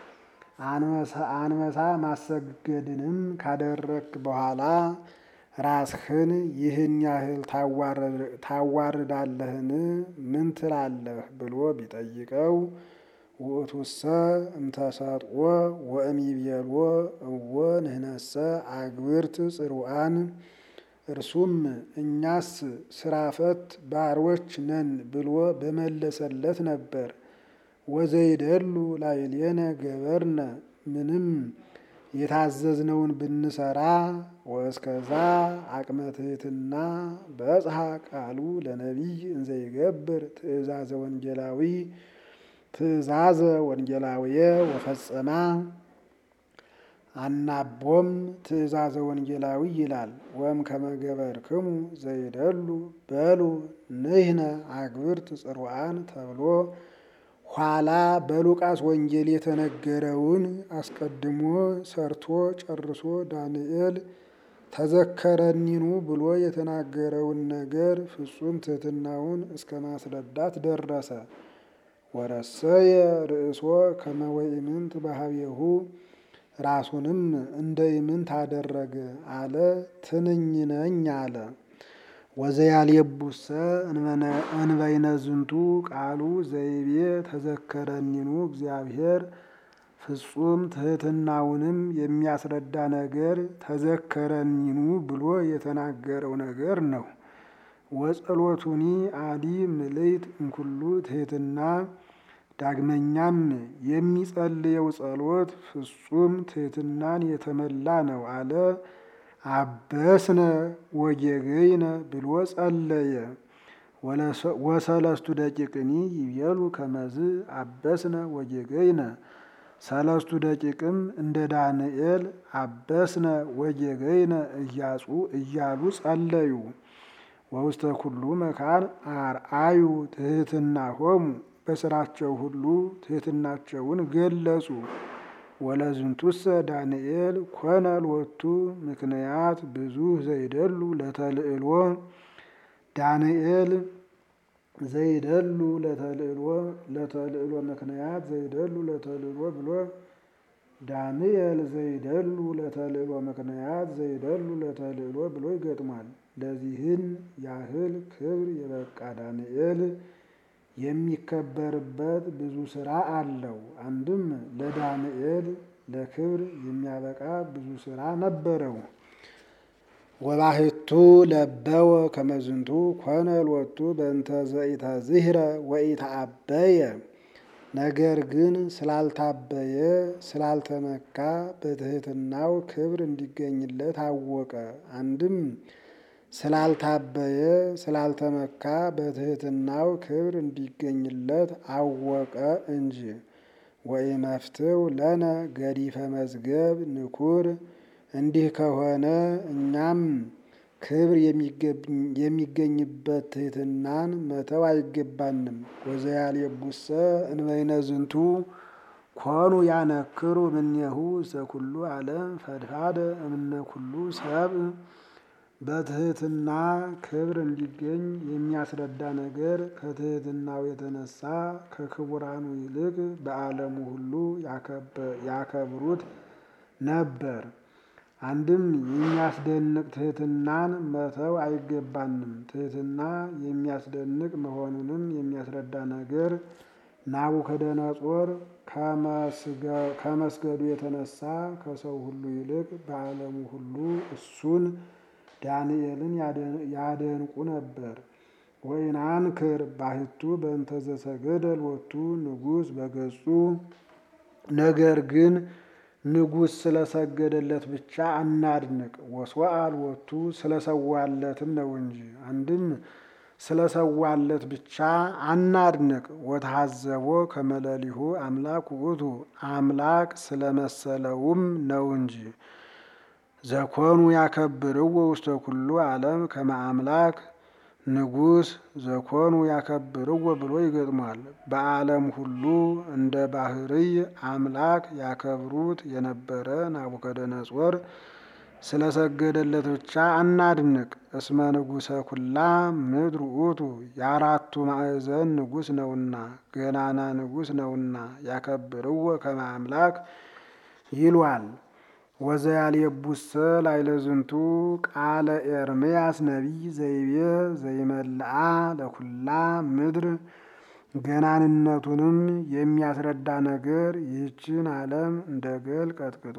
A: አንበሳ ማሰገድንም ካደረግክ በኋላ ራስህን ይህን ያህል ታዋርዳለህን? ምን ትላለህ ብሎ ቢጠይቀው ውእቱሰ እምተሰጥኦ ወእምይቤልዎ እወ ንሕነሰ አግብርት ጽሩዓን እርሱም እኛስ ስራ ፈት ባሮች ነን ብሎ በመለሰለት ነበር። ወዘይደሉ ላዕሌነ ገበርነ ምንም የታዘዝነውን ብንሰራ ወእስከዛ አቅመ ትሕትና በጽሐ ቃሉ ለነቢይ እንዘይገብር ትእዛዘ ወንጌላዊ ትእዛዘ ወንጌላውየ ወፈጸማ አናቦም ትእዛዘ ወንጌላዊ ይላል። ወም ከመገበርክሙ ዘይደሉ በሉ ንሕነ አግብርት ጽሩዓን ተብሎ ኋላ በሉቃስ ወንጌል የተነገረውን አስቀድሞ ሰርቶ ጨርሶ ዳንኤል ተዘከረኒኑ ብሎ የተናገረውን ነገር ፍጹም ትሕትናውን እስከ ማስረዳት ደረሰ። ወረሰየ ርእሶ ከመ ወኢምንት ባህቤሁ ራሱንም እንደ ኢምንት አደረገ አለ። ትንኝ ነኝ አለ። ወዘያልየቡሰ እንበይነ ዝንቱ ቃሉ ዘይቤ ተዘከረኒኑ እግዚአብሔር ፍጹም ትሕትናውንም የሚያስረዳ ነገር ተዘከረኒኑ ብሎ የተናገረው ነገር ነው። ወጸሎቱኒ አዲ ምልዕት እምኩሉ ትሕትና ዳግመኛም የሚጸልየው ጸሎት ፍጹም ትሕትናን የተመላ ነው አለ። አበስነ ወጌገይነ ብሎ ጸለየ። ወሰለስቱ ደቂቅኒ ይቤሉ ከመዝ አበስነ ወጌገይነ ሰለስቱ ደቂቅም እንደ ዳንኤል አበስነ ወጌገይነ እያጹ እያሉ ጸለዩ። ወውስተ ኩሉ መካን አርአዩ ትሕትናሆሙ በስራቸው ሁሉ ትሕትናቸውን ገለጹ። ወለዝንቱሰ ዳንኤል ኮነ ሎቱ ምክንያት ብዙ ዘይደሉ ለተልዕሎ ዳንኤል ዘይደሉ ለተልዕሎ ለተልዕሎ ምክንያት ዘይደሉ ለተልዕሎ ብሎ ዳንኤል ዘይደሉ ለተልዕሎ ምክንያት ዘይደሉ ለተልዕሎ ብሎ ይገጥሟል። ለዚህን ያህል ክብር የበቃ ዳንኤል የሚከበርበት ብዙ ስራ አለው። አንድም ለዳንኤል ለክብር የሚያበቃ ብዙ ስራ ነበረው። ወባሕቱ ለበወ ከመዝንቱ ኮነ ሎቱ በእንተ ዘኢተዝህረ ወኢተአበየ ነገር ግን ስላልታበየ ስላልተመካ በትሕትናው ክብር እንዲገኝለት አወቀ። አንድም ስላልታበየ ስላልተመካ በትሕትናው ክብር እንዲገኝለት አወቀ እንጂ። ወኢመፍትው ለነ ገዲፈ መዝገብ ንኩር እንዲህ ከሆነ እኛም ክብር የሚገኝበት ትሕትናን መተው አይገባንም። ወዘያልየቡሰ እንበይነ ዝንቱ ኮኑ ያነክሩ እምኔሁ ዘኩሉ ዓለም ፈድፋደ እምነ ኩሉ ሰብ በትሕትና ክብር እንዲገኝ የሚያስረዳ ነገር ከትሕትናው የተነሳ ከክቡራኑ ይልቅ በዓለሙ ሁሉ ያከብሩት ነበር። አንድም የሚያስደንቅ ትሕትናን መተው አይገባንም። ትሕትና የሚያስደንቅ መሆኑንም የሚያስረዳ ነገር ናቡከደነጾር ከመስገዱ የተነሳ ከሰው ሁሉ ይልቅ በዓለሙ ሁሉ እሱን ዳንኤልን ያደንቁ ነበር። ወኢናንክር ባሕቱ በእንተ ዘሰገደ ሎቱ ንጉሥ በገጹ ነገር ግን ንጉሥ ስለሰገደለት ብቻ አናድንቅ። ወስዋዕ ሎቱ ስለሰዋለትም ነው እንጂ አንድም ስለሰዋለት ብቻ አናድንቅ። ወተሐዘቦ ከመለሊሁ አምላክ ውእቱ አምላክ ስለመሰለውም ነው እንጂ። ዘኮኑ ያከብርዎ ውስተ ኩሉ ዓለም ከመ አምላክ ንጉሥ ዘኮኑ ያከብርዎ ብሎ ይገጥሟል። በዓለም ሁሉ እንደ ባሕርይ አምላክ ያከብሩት የነበረ ናቡከደነጾር ስለሰገደለት ብቻ አናድንቅ። እስመ ንጉሠ ኩላ ምድር ውእቱ የአራቱ ማዕዘን ንጉሥ ነውና ገናና ንጉሥ ነውና ያከብርዎ ከመ አምላክ ይሏል። ወዘያልየቡሰ ላዕለ ዝንቱ ቃለ ኤርምያስ ነቢይ ዘይቤ ዘይመልአ ለኩላ ምድር ገናንነቱንም የሚያስረዳ ነገር ይህችን ዓለም እንደ ገል ቀጥቅጦ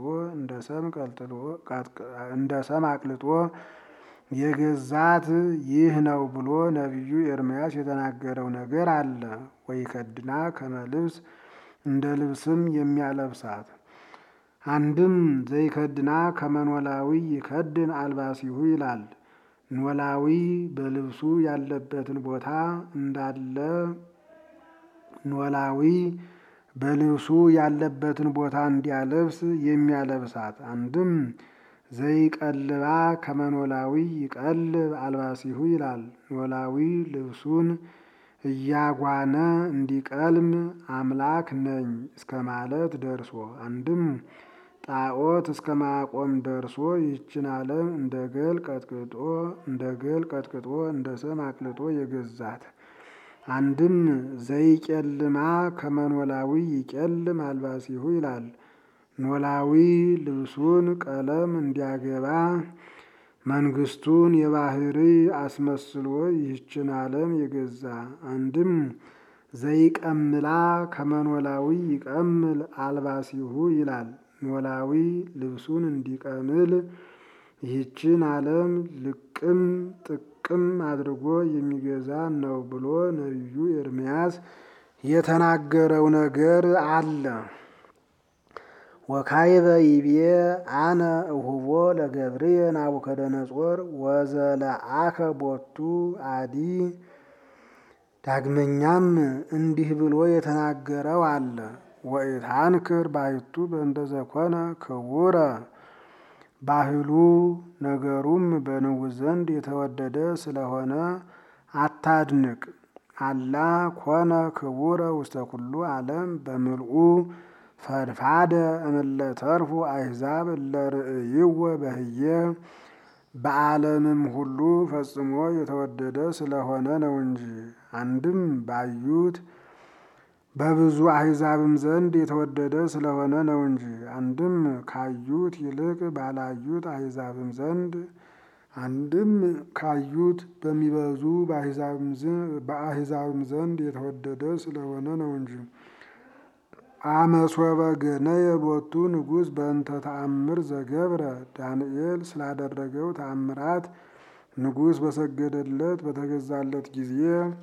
A: እንደ ሰም አቅልጦ የገዛት ይህ ነው ብሎ ነቢዩ ኤርምያስ የተናገረው ነገር አለ። ወይከድና ከመ ልብስ እንደ ልብስም የሚያለብሳት አንድም ዘይከድና ከመ ኖላዊ ይከድን አልባሲሁ ይላል። ኖላዊ በልብሱ ያለበትን ቦታ እንዳለ ኖላዊ በልብሱ ያለበትን ቦታ እንዲያለብስ የሚያለብሳት አንድም ዘይቀልባ ከመ ኖላዊ ይቀልብ አልባሲሁ ይላል። ኖላዊ ልብሱን እያጓነ እንዲቀልም አምላክ ነኝ እስከ ማለት ደርሶ አንድም ጣዖት እስከ ማቆም ደርሶ ይህችን ዓለም እንደ ገል ቀጥቅጦ እንደ ገል ቀጥቅጦ እንደ ሰም አቅልጦ የገዛት አንድም ዘይቄልማ ከመ ኖላዊ ይቄልም አልባሲሁ ይላል። ኖላዊ ልብሱን ቀለም እንዲያገባ መንግስቱን የባሕርይ አስመስሎ ይህችን ዓለም የገዛ አንድም ዘይቀምላ ከመ ኖላዊ ይቀምል አልባሲሁ ይላል። ኖላዊ ልብሱን እንዲቀምል ይህችን ዓለም ልቅም ጥቅም አድርጎ የሚገዛ ነው ብሎ ነቢዩ ኤርምያስ የተናገረው ነገር አለ። ወካይበ ይቤ አነ እሁቦ ለገብርየ ናቡከደነጾር ወዘለአከ ቦቱ አዲ። ዳግመኛም እንዲህ ብሎ የተናገረው አለ። ወኢታንክር ባሕቱ በእንተ ዘኮነ ክቡረ ባህሉ ነገሩም በንጉሥ ዘንድ የተወደደ ስለሆነ አታድንቅ። አላ ኮነ ክቡረ ውስተ ኩሉ ዓለም በምልኡ ፈድፋደ እምለ ተርፉ አሕዛብ እለ ርእይዎ በህየ በዓለምም ሁሉ ፈጽሞ የተወደደ ስለሆነ ነው እንጂ። አንድም ባዩት በብዙ አሕዛብም ዘንድ የተወደደ ስለሆነ ነው እንጂ። አንድም ካዩት ይልቅ ባላዩት አሕዛብም ዘንድ አንድም ካዩት በሚበዙ በአሕዛብም ዘንድ የተወደደ ስለሆነ ነው እንጂ። አመሶበ ገነየ ሎቱ ንጉሥ በእንተ ተአምር ዘገብረ ዳንኤል ስላደረገው ተአምራት ንጉሥ በሰገደለት በተገዛለት ጊዜ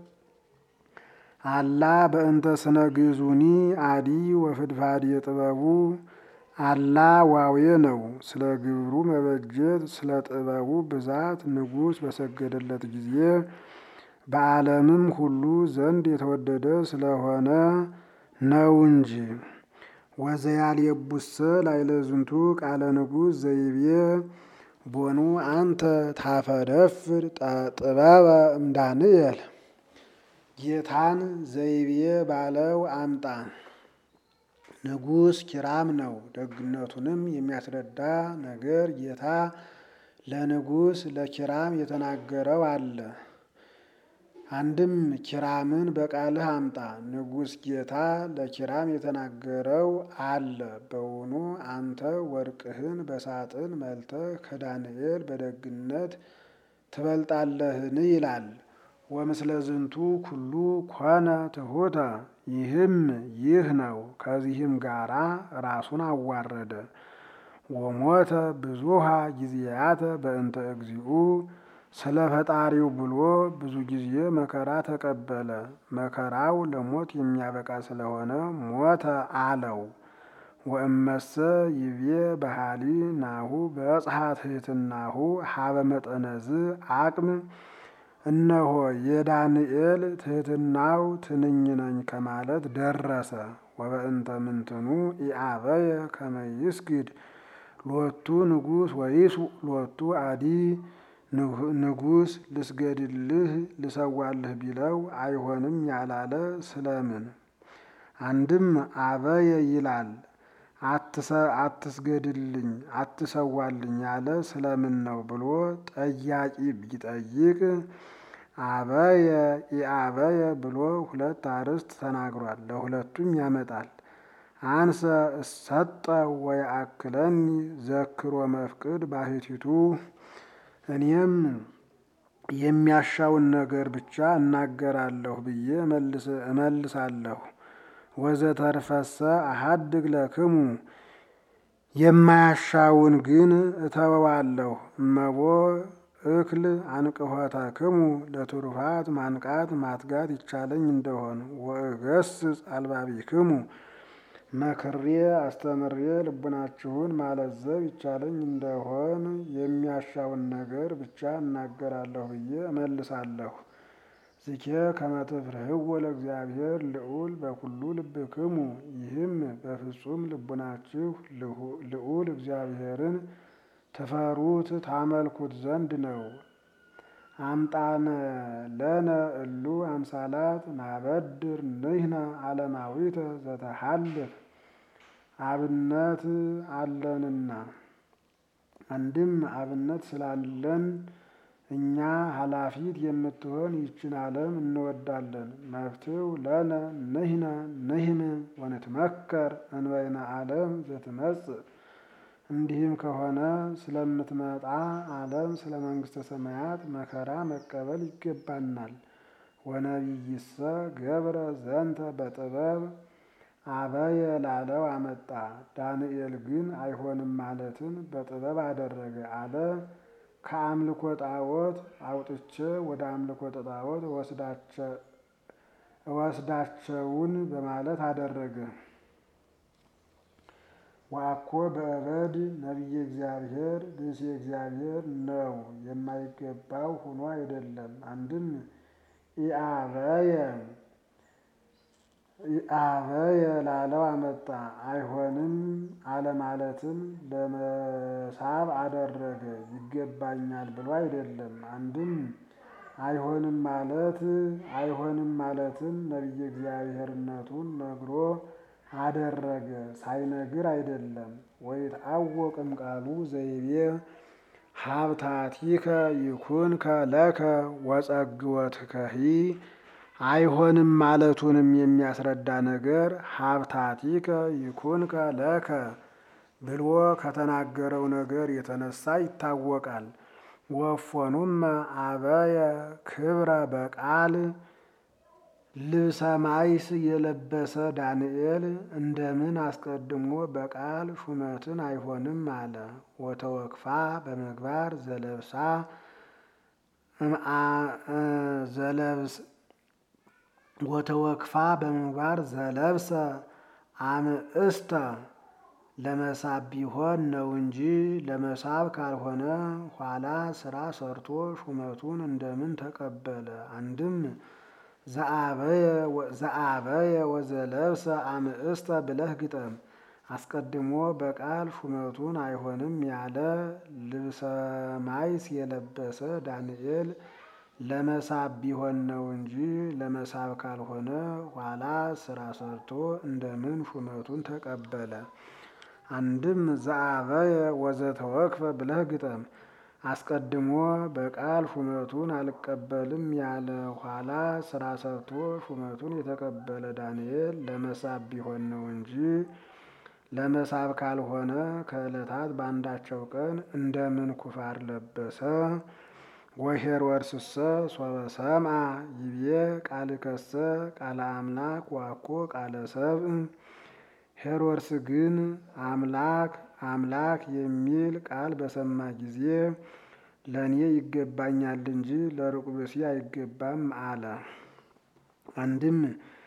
A: አላ በእንተ ስነ ግዙኒ አዲ ወፍድፋድ የጥበቡ አላ ዋዌ ነው። ስለ ግብሩ መበጀት ስለ ጥበቡ ብዛት ንጉሥ በሰገደለት ጊዜ በዓለምም ሁሉ ዘንድ የተወደደ ስለሆነ ነው እንጂ። ወዘያል የቡሰ ላይለ ዝንቱ ቃለ ንጉሥ ዘይቤ ቦኑ አንተ ታፈደፍር ጥበበ እምዳንኤል ጌታን ዘይቤ ባለው አምጣ ንጉሥ ኪራም ነው። ደግነቱንም የሚያስረዳ ነገር ጌታ ለንጉሥ ለኪራም የተናገረው አለ። አንድም ኪራምን በቃልህ አምጣ ንጉሥ ጌታ ለኪራም የተናገረው አለ። በውኑ አንተ ወርቅህን በሳጥን መልተህ ከዳንኤል በደግነት ትበልጣለህን? ይላል። ወምስለ ዝንቱ ኩሉ ኮነ ትሑተ ይህም ይህ ነው። ከዚህም ጋራ ራሱን አዋረደ። ወሞተ ብዙሃ ጊዜያተ በእንተ እግዚኡ ስለ ፈጣሪው ብሎ ብዙ ጊዜ መከራ ተቀበለ። መከራው ለሞት የሚያበቃ ስለሆነ ሞተ አለው። ወእመሰ ይቤ ባህሊ ናሁ በጽሐ ትሕትናሁ ሀበ መጠነዝ አቅም እነሆ የዳንኤል ትሕትናው ትንኝ ነኝ ከማለት ደረሰ። ወበእንተ ምንትኑ ኢአበየ ከመ ይስግድ ሎቱ ንጉሥ ወይሱ ሎቱ አዲ ንጉሥ ልስገድልህ ልሰዋልህ ቢለው አይሆንም ያላለ ስለምን? አንድም አበየ ይላል አትስገድልኝ አትሰዋልኝ ያለ ስለምን ነው ብሎ ጠያቂ ቢጠይቅ አበየ ኢአበየ ብሎ ሁለት አርዕስት ተናግሯል። ለሁለቱም ያመጣል። አንሰ እሰጠ ወየአክለኒ ዘክሮ መፍቅድ ባሕቲቱ እኔም የሚያሻውን ነገር ብቻ እናገራለሁ ብዬ እመልሳለሁ። ወዘተርፈሰ አሐድግ ለክሙ የማያሻውን ግን እተወዋለሁ። እመቦ እክል አንቅሖተክሙ ለትሩፋት ማንቃት ማትጋት ይቻለኝ እንደሆን ወእገስጽ አልባቢክሙ መክሬ አስተምሬ ልቡናችሁን ማለዘብ ይቻለኝ እንደሆን የሚያሻውን ነገር ብቻ እናገራለሁ ብዬ እመልሳለሁ። ዝኬ ከመ ትፍርህዎ ለእግዚአብሔር ልዑል በኩሉ ልብክሙ ይህም በፍጹም ልቡናችሁ ልዑል እግዚአብሔርን ትፈሩት ታመልኩት ዘንድ ነው። አምጣነ ለነ እሉ አምሳላት ናበድር ንሕነ ዓለማዊተ ዘተሃልፍ አብነት አለንና አንድም አብነት ስላለን እኛ ኃላፊት የምትሆን ይችን ዓለም እንወዳለን። መፍትው ለነ ንሕነ ንሕም ወንትመከር እንበይነ ዓለም ዘትመጽእ እንዲህም ከሆነ ስለምትመጣ ዓለም ስለ መንግሥተ ሰማያት መከራ መቀበል ይገባናል። ወነቢይሰ ገብረ ዘንተ በጥበብ አበየ ላለው አመጣ። ዳንኤል ግን አይሆንም ማለትን በጥበብ አደረገ አለ። ከአምልኮ ጣዖት አውጥቼ ወደ አምልኮ ጣዖት እወስዳቸውን በማለት አደረገ። ወአኮ በእበድ ነቢየ እግዚአብሔር ብእሲ እግዚአብሔር ነው የማይገባው ሆኖ አይደለም። አንድም ኢአበየ ኢአበየ ላለው አመጣ። አይሆንም አለማለትን ለመሳብ አደረገ። ይገባኛል ብሎ አይደለም። አንድም አይሆንም ማለት አይሆንም ማለትን ነቢየ እግዚአብሔርነቱን ነግሮ አደረገ። ሳይነግር አይደለም። ወይትዐወቅም ቃሉ ዘይቤ ሀብታቲከ ይኩንከ ለከ ወጸግወትከሂ አይሆንም ማለቱንም የሚያስረዳ ነገር ሀብታቲከ ይኩንከ ለከ ብሎ ከተናገረው ነገር የተነሳ ይታወቃል። ወፎኑመ አበየ ክብረ በቃል ልብሰ ማይስ የለበሰ ዳንኤል እንደምን አስቀድሞ በቃል ሹመትን አይሆንም አለ። ወተወክፋ በምግባር ዘለብሳ ዘለብስ ወተወክፋ በምግባር ዘለብሰ አምእስተ ለመሳብ ቢሆን ነው እንጂ ለመሳብ ካልሆነ ኋላ ስራ ሰርቶ ሹመቱን እንደምን ተቀበለ? አንድም ዘአበየ ወዘለብሰ አምእስተ ብለህ ግጠም። አስቀድሞ በቃል ሹመቱን አይሆንም ያለ ልብሰ ማይስ የለበሰ ዳንኤል ለመሳብ ቢሆን ነው እንጂ ለመሳብ ካልሆነ ኋላ ስራ ሰርቶ እንደምን ሹመቱን ተቀበለ? አንድም ዘአበየ ወዘተወክፈ ብለህ ግጠም። አስቀድሞ በቃል ሹመቱን አልቀበልም ያለ ኋላ ስራ ሰርቶ ሹመቱን የተቀበለ ዳንኤል ለመሳብ ቢሆን ነው እንጂ ለመሳብ ካልሆነ ከዕለታት በአንዳቸው ቀን እንደምን ኩፋር ለበሰ? ወሄሮድስሰ ሶበ ሰምዐ ይቤ ቃልከሰ ቃለ አምላክ ዋኮ ቃለ ሰብእ። ሄሮድስ ግን አምላክ አምላክ የሚል ቃል በሰማ ጊዜ ለእኔ ይገባኛል እንጂ ለሩቅ ብእሲ አይገባም አለ። አንድም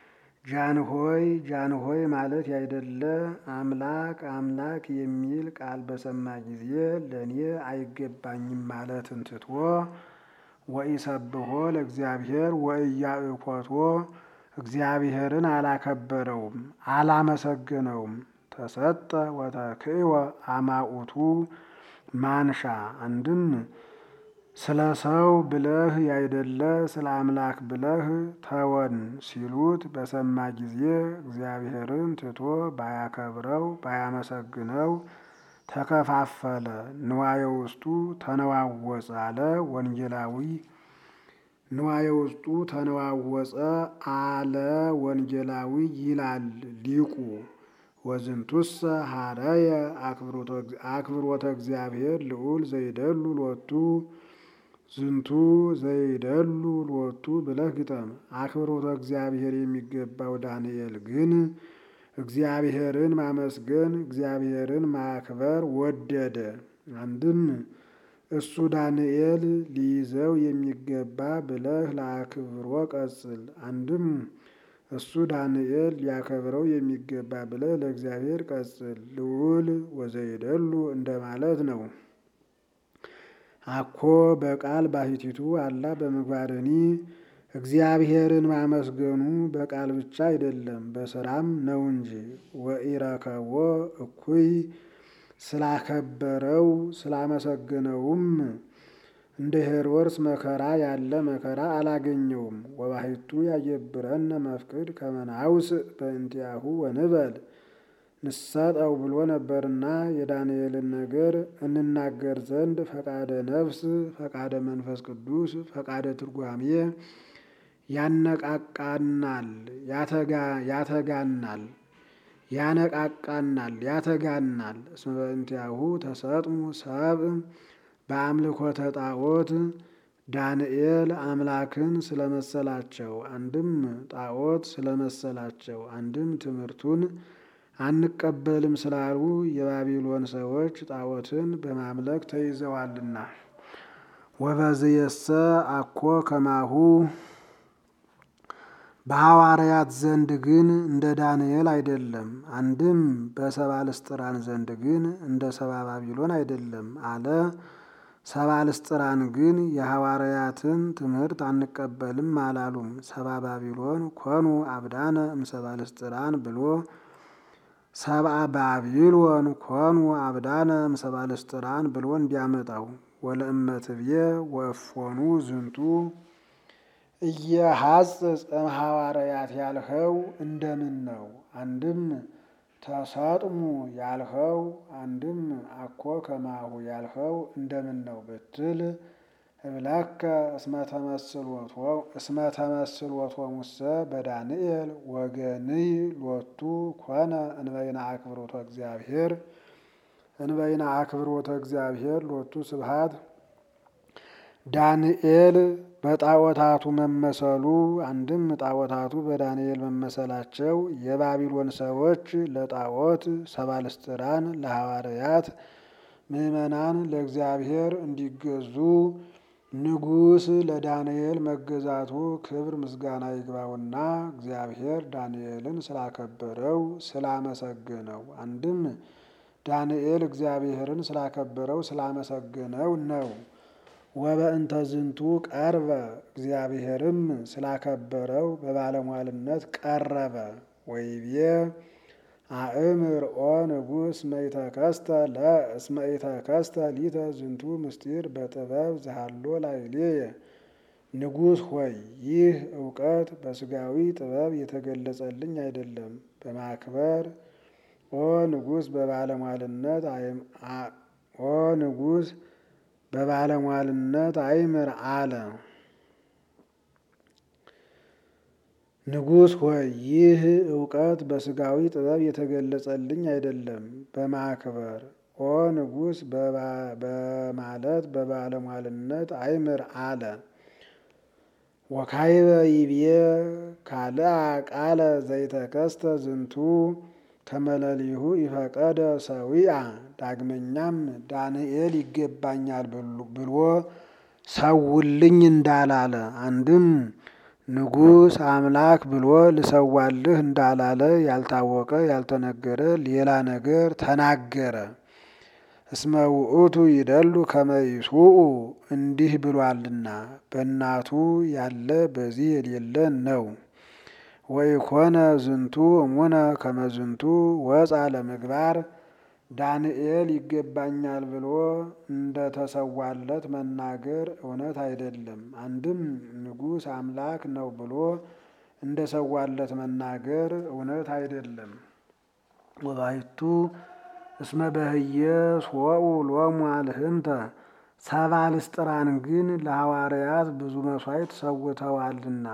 A: ጃንሆይ ጃንሆይ ማለት ያይደለ አምላክ አምላክ የሚል ቃል በሰማ ጊዜ ለእኔ አይገባኝም ማለትን ትቶ ወኢሰብሖ ለእግዚአብሔር ወኢያእኮቶ እግዚአብሔርን አላከበረውም አላመሰገነውም። ተሰጠ ወተክእወ አማኡቱ ማንሻ አንድም ስለ ሰው ብለህ ያይደለ ስለ አምላክ ብለህ ተወን ሲሉት በሰማ ጊዜ እግዚአብሔርን ትቶ ባያከብረው ባያመሰግነው ተከፋፈለ። ንዋየ ውስጡ ተነዋወፀ አለ ወንጌላዊ ንዋየ ውስጡ ተነዋወፀ አለ ወንጌላዊ ይላል ሊቁ። ወዝንቱሰ ሀረየ አክብሮተ እግዚአብሔር ልዑል ዘይደሉ ሎቱ ዝንቱ ዘይደሉ ሎቱ ብለህ ግጠም። አክብሮተ እግዚአብሔር የሚገባው ዳንኤል ግን እግዚአብሔርን ማመስገን እግዚአብሔርን ማክበር ወደደ። አንድም እሱ ዳንኤል ሊይዘው የሚገባ ብለህ ለአክብሮ ቀጽል። አንድም እሱ ዳንኤል ሊያከብረው የሚገባ ብለህ ለእግዚአብሔር ቀጽል። ልዑል ወዘይደሉ እንደማለት ነው። አኮ በቃል ባሕቲቱ አላ በምግባርኒ እግዚአብሔርን ማመስገኑ በቃል ብቻ አይደለም በስራም ነው እንጂ። ወኢረከቦ እኩይ ስላከበረው ስላመሰገነውም እንደ ሄሮድስ መከራ ያለ መከራ አላገኘውም። ወባሕቱ ያየብረነ መፍቅድ ከመናውስ በእንቲአሁ ወንበል ንሰጠው ብሎ ነበርና የዳንኤልን ነገር እንናገር ዘንድ ፈቃደ ነፍስ፣ ፈቃደ መንፈስ ቅዱስ፣ ፈቃደ ትርጓሜ ያነቃቃናል፣ ያተጋናል፣ ያነቃቃናል፣ ያተጋናል። እስመ በእንቲአሁ ተሰጥሙ ሰብእ በአምልኮተ ጣዖት ዳንኤል አምላክን ስለመሰላቸው አንድም ጣዖት ስለመሰላቸው አንድም ትምህርቱን አንቀበልም ስላሉ የባቢሎን ሰዎች ጣዖትን በማምለክ ተይዘዋልና። ወበዝየሰ አኮ ከማሁ በሐዋርያት ዘንድ ግን እንደ ዳንኤል አይደለም። አንድም በሰባ ልስጥራን ዘንድ ግን እንደ ሰባ ባቢሎን አይደለም አለ። ሰባ ልስጥራን ግን የሐዋርያትን ትምህርት አንቀበልም አላሉም። ሰባ ባቢሎን ኮኑ አብዳነ እምሰባ ልስጥራን ብሎ ሰብአ ባቢሎን ኮኑ አብዳነ እምሰባ ልስጥራን ብሎ እንዲያመጣው ወለእመትብዬ ወእፎኑ ዝንቱ እየሐጽጽ እምሐዋርያት ያልኸው እንደምን ነው? አንድም ተሰጥሙ ያልኸው አንድም አኮ ከማሁ ያልኸው እንደምን ነው ብትል እብለከ እስመ ተመስሎቶሙሰ በዳንኤል ወገንይ ሎቱ ኮነ እንበይነ አክብሮተ እግዚአብሔር እንበይነ አክብሮተ እግዚአብሔር ሎቱ ስብሐት ዳንኤል በጣዖታቱ መመሰሉ አንድም ጣዖታቱ በዳንኤል መመሰላቸው የባቢሎን ሰዎች ለጣዖት ሰባልስጥራን ለሐዋርያት ምዕመናን ለእግዚአብሔር እንዲገዙ ንጉሥ ለዳንኤል መገዛቱ ክብር ምስጋና ይግባውና እግዚአብሔር ዳንኤልን ስላከበረው ስላመሰገነው አንድም ዳንኤል እግዚአብሔርን ስላከበረው ስላመሰገነው ነው። ወበእንተ ዝንቱ ቀርበ እግዚአብሔርም ስላከበረው በባለሟልነት ቀረበ። ወይቤ አእምር ኦ ንጉሥ መይተከስተ ለእስመ ኢተከስተ ሊተ ዝንቱ ምስጢር በጥበብ ዘሃሎ ላዕሌየ። ንጉሥ ሆይ ይህ እውቀት በስጋዊ ጥበብ የተገለጸልኝ አይደለም። በማክበር ኦ ንጉሥ በባለሟልነት ኦ ንጉሥ በባለሟልነት አይምር አለ። ንጉሥ ሆይ ይህ እውቀት በስጋዊ ጥበብ የተገለጸልኝ አይደለም። በማክበር ኦ ንጉሥ በማለት በባለሟልነት አይምር አለ። ወካይበ ይብዬ ካልአ ቃለ ዘይተከስተ ዝንቱ ከመለሊሁ ይፈቀደ ሰዊአ። ዳግመኛም ዳንኤል ይገባኛል ብሎ ሰውልኝ እንዳላለ አንድም ንጉሥ አምላክ ብሎ ልሰዋልህ እንዳላለ ያልታወቀ ያልተነገረ ሌላ ነገር ተናገረ። እስመ ውእቱ ይደሉ ከመ ይስውኡ እንዲህ ብሏልና በእናቱ ያለ በዚህ የሌለ ነው። ወኢኮነ ዝንቱ እሙነ ከመ ዝንቱ ወፃ ለምግባር ዳንኤል ይገባኛል ብሎ እንደተሰዋለት መናገር እውነት አይደለም። አንድም ንጉሥ አምላክ ነው ብሎ እንደሰዋለት መናገር እውነት አይደለም። ወባይቱ እስመ በህየ ሶኡ ሎሙ አልህምተ ሰባልስጥራን ግን ለሐዋርያት ብዙ መሥዋዕት ሰውተዋልና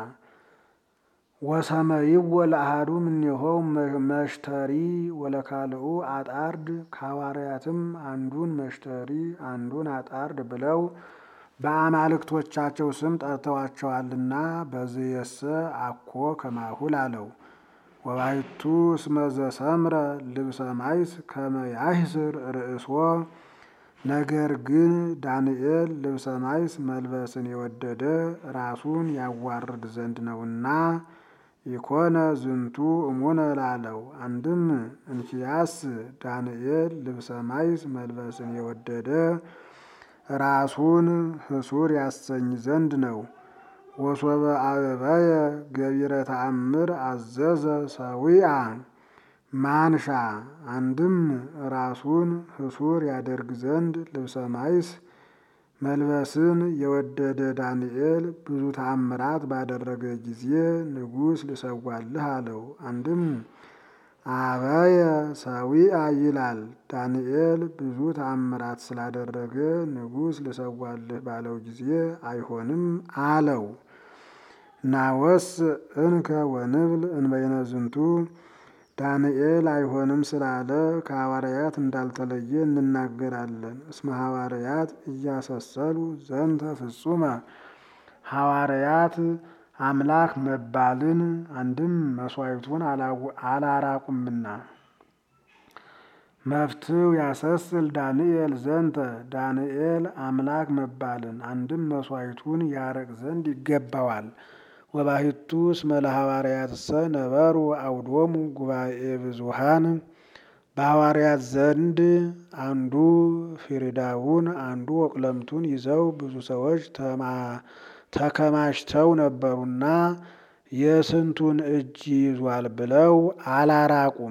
A: ወሰመይዎ ለአሐዱ እምኔሆሙ መሽተሪ ወለካልኡ አጣርድ ከሐዋርያትም አንዱን መሽተሪ አንዱን አጣርድ ብለው በአማልክቶቻቸው ስም ጠርተዋቸዋልና በዝየሰ አኮ ከማሁል አለው። ወባይቱ እስመ ዘሰምረ ልብሰ ማይስ ከመ ያህስር ርእሶ ነገር ግን ዳንኤል ልብሰ ማይስ መልበስን የወደደ ራሱን ያዋርድ ዘንድ ነውና ኢኮነ ዝንቱ እሙነ ላለው። አንድም እንኪያስ ዳንኤል ልብሰ ማይስ መልበስን የወደደ ራሱን ህሱር ያሰኝ ዘንድ ነው። ወሶበ አበበየ ገቢረ ተአምር አዘዘ ሰዊአ ማንሻ አንድም ራሱን ህሱር ያደርግ ዘንድ ልብሰ ማይስ መልበስን የወደደ ዳንኤል ብዙ ተአምራት ባደረገ ጊዜ ንጉሥ ልሰዋልህ አለው። አንድም አበየ ሰዊአ ይላል። ዳንኤል ብዙ ተአምራት ስላደረገ ንጉሥ ልሰዋልህ ባለው ጊዜ አይሆንም አለው። ናወስ እንከ ወንብል እንበይነ ዝንቱ ዳንኤል አይሆንም ስላለ ከሐዋርያት እንዳልተለየ እንናገራለን። እስመ ሐዋርያት እያሰሰሉ ዘንተ ፍጹመ ሐዋርያት አምላክ መባልን አንድም መሥዋዕቱን አላራቁምና። መፍትው ያሰስል ዳንኤል ዘንተ ዳንኤል አምላክ መባልን አንድም መሥዋዕቱን ያረቅ ዘንድ ይገባዋል። ወባሕቱ እስመ ለሐዋርያትሰ ነበሩ አውዶሙ ጉባኤ ብዙሃን በሐዋርያት ዘንድ አንዱ ፊሪዳውን አንዱ ወቅለምቱን ይዘው ብዙ ሰዎች ተከማችተው ነበሩና የስንቱን እጅ ይዟል ብለው አላራቁም።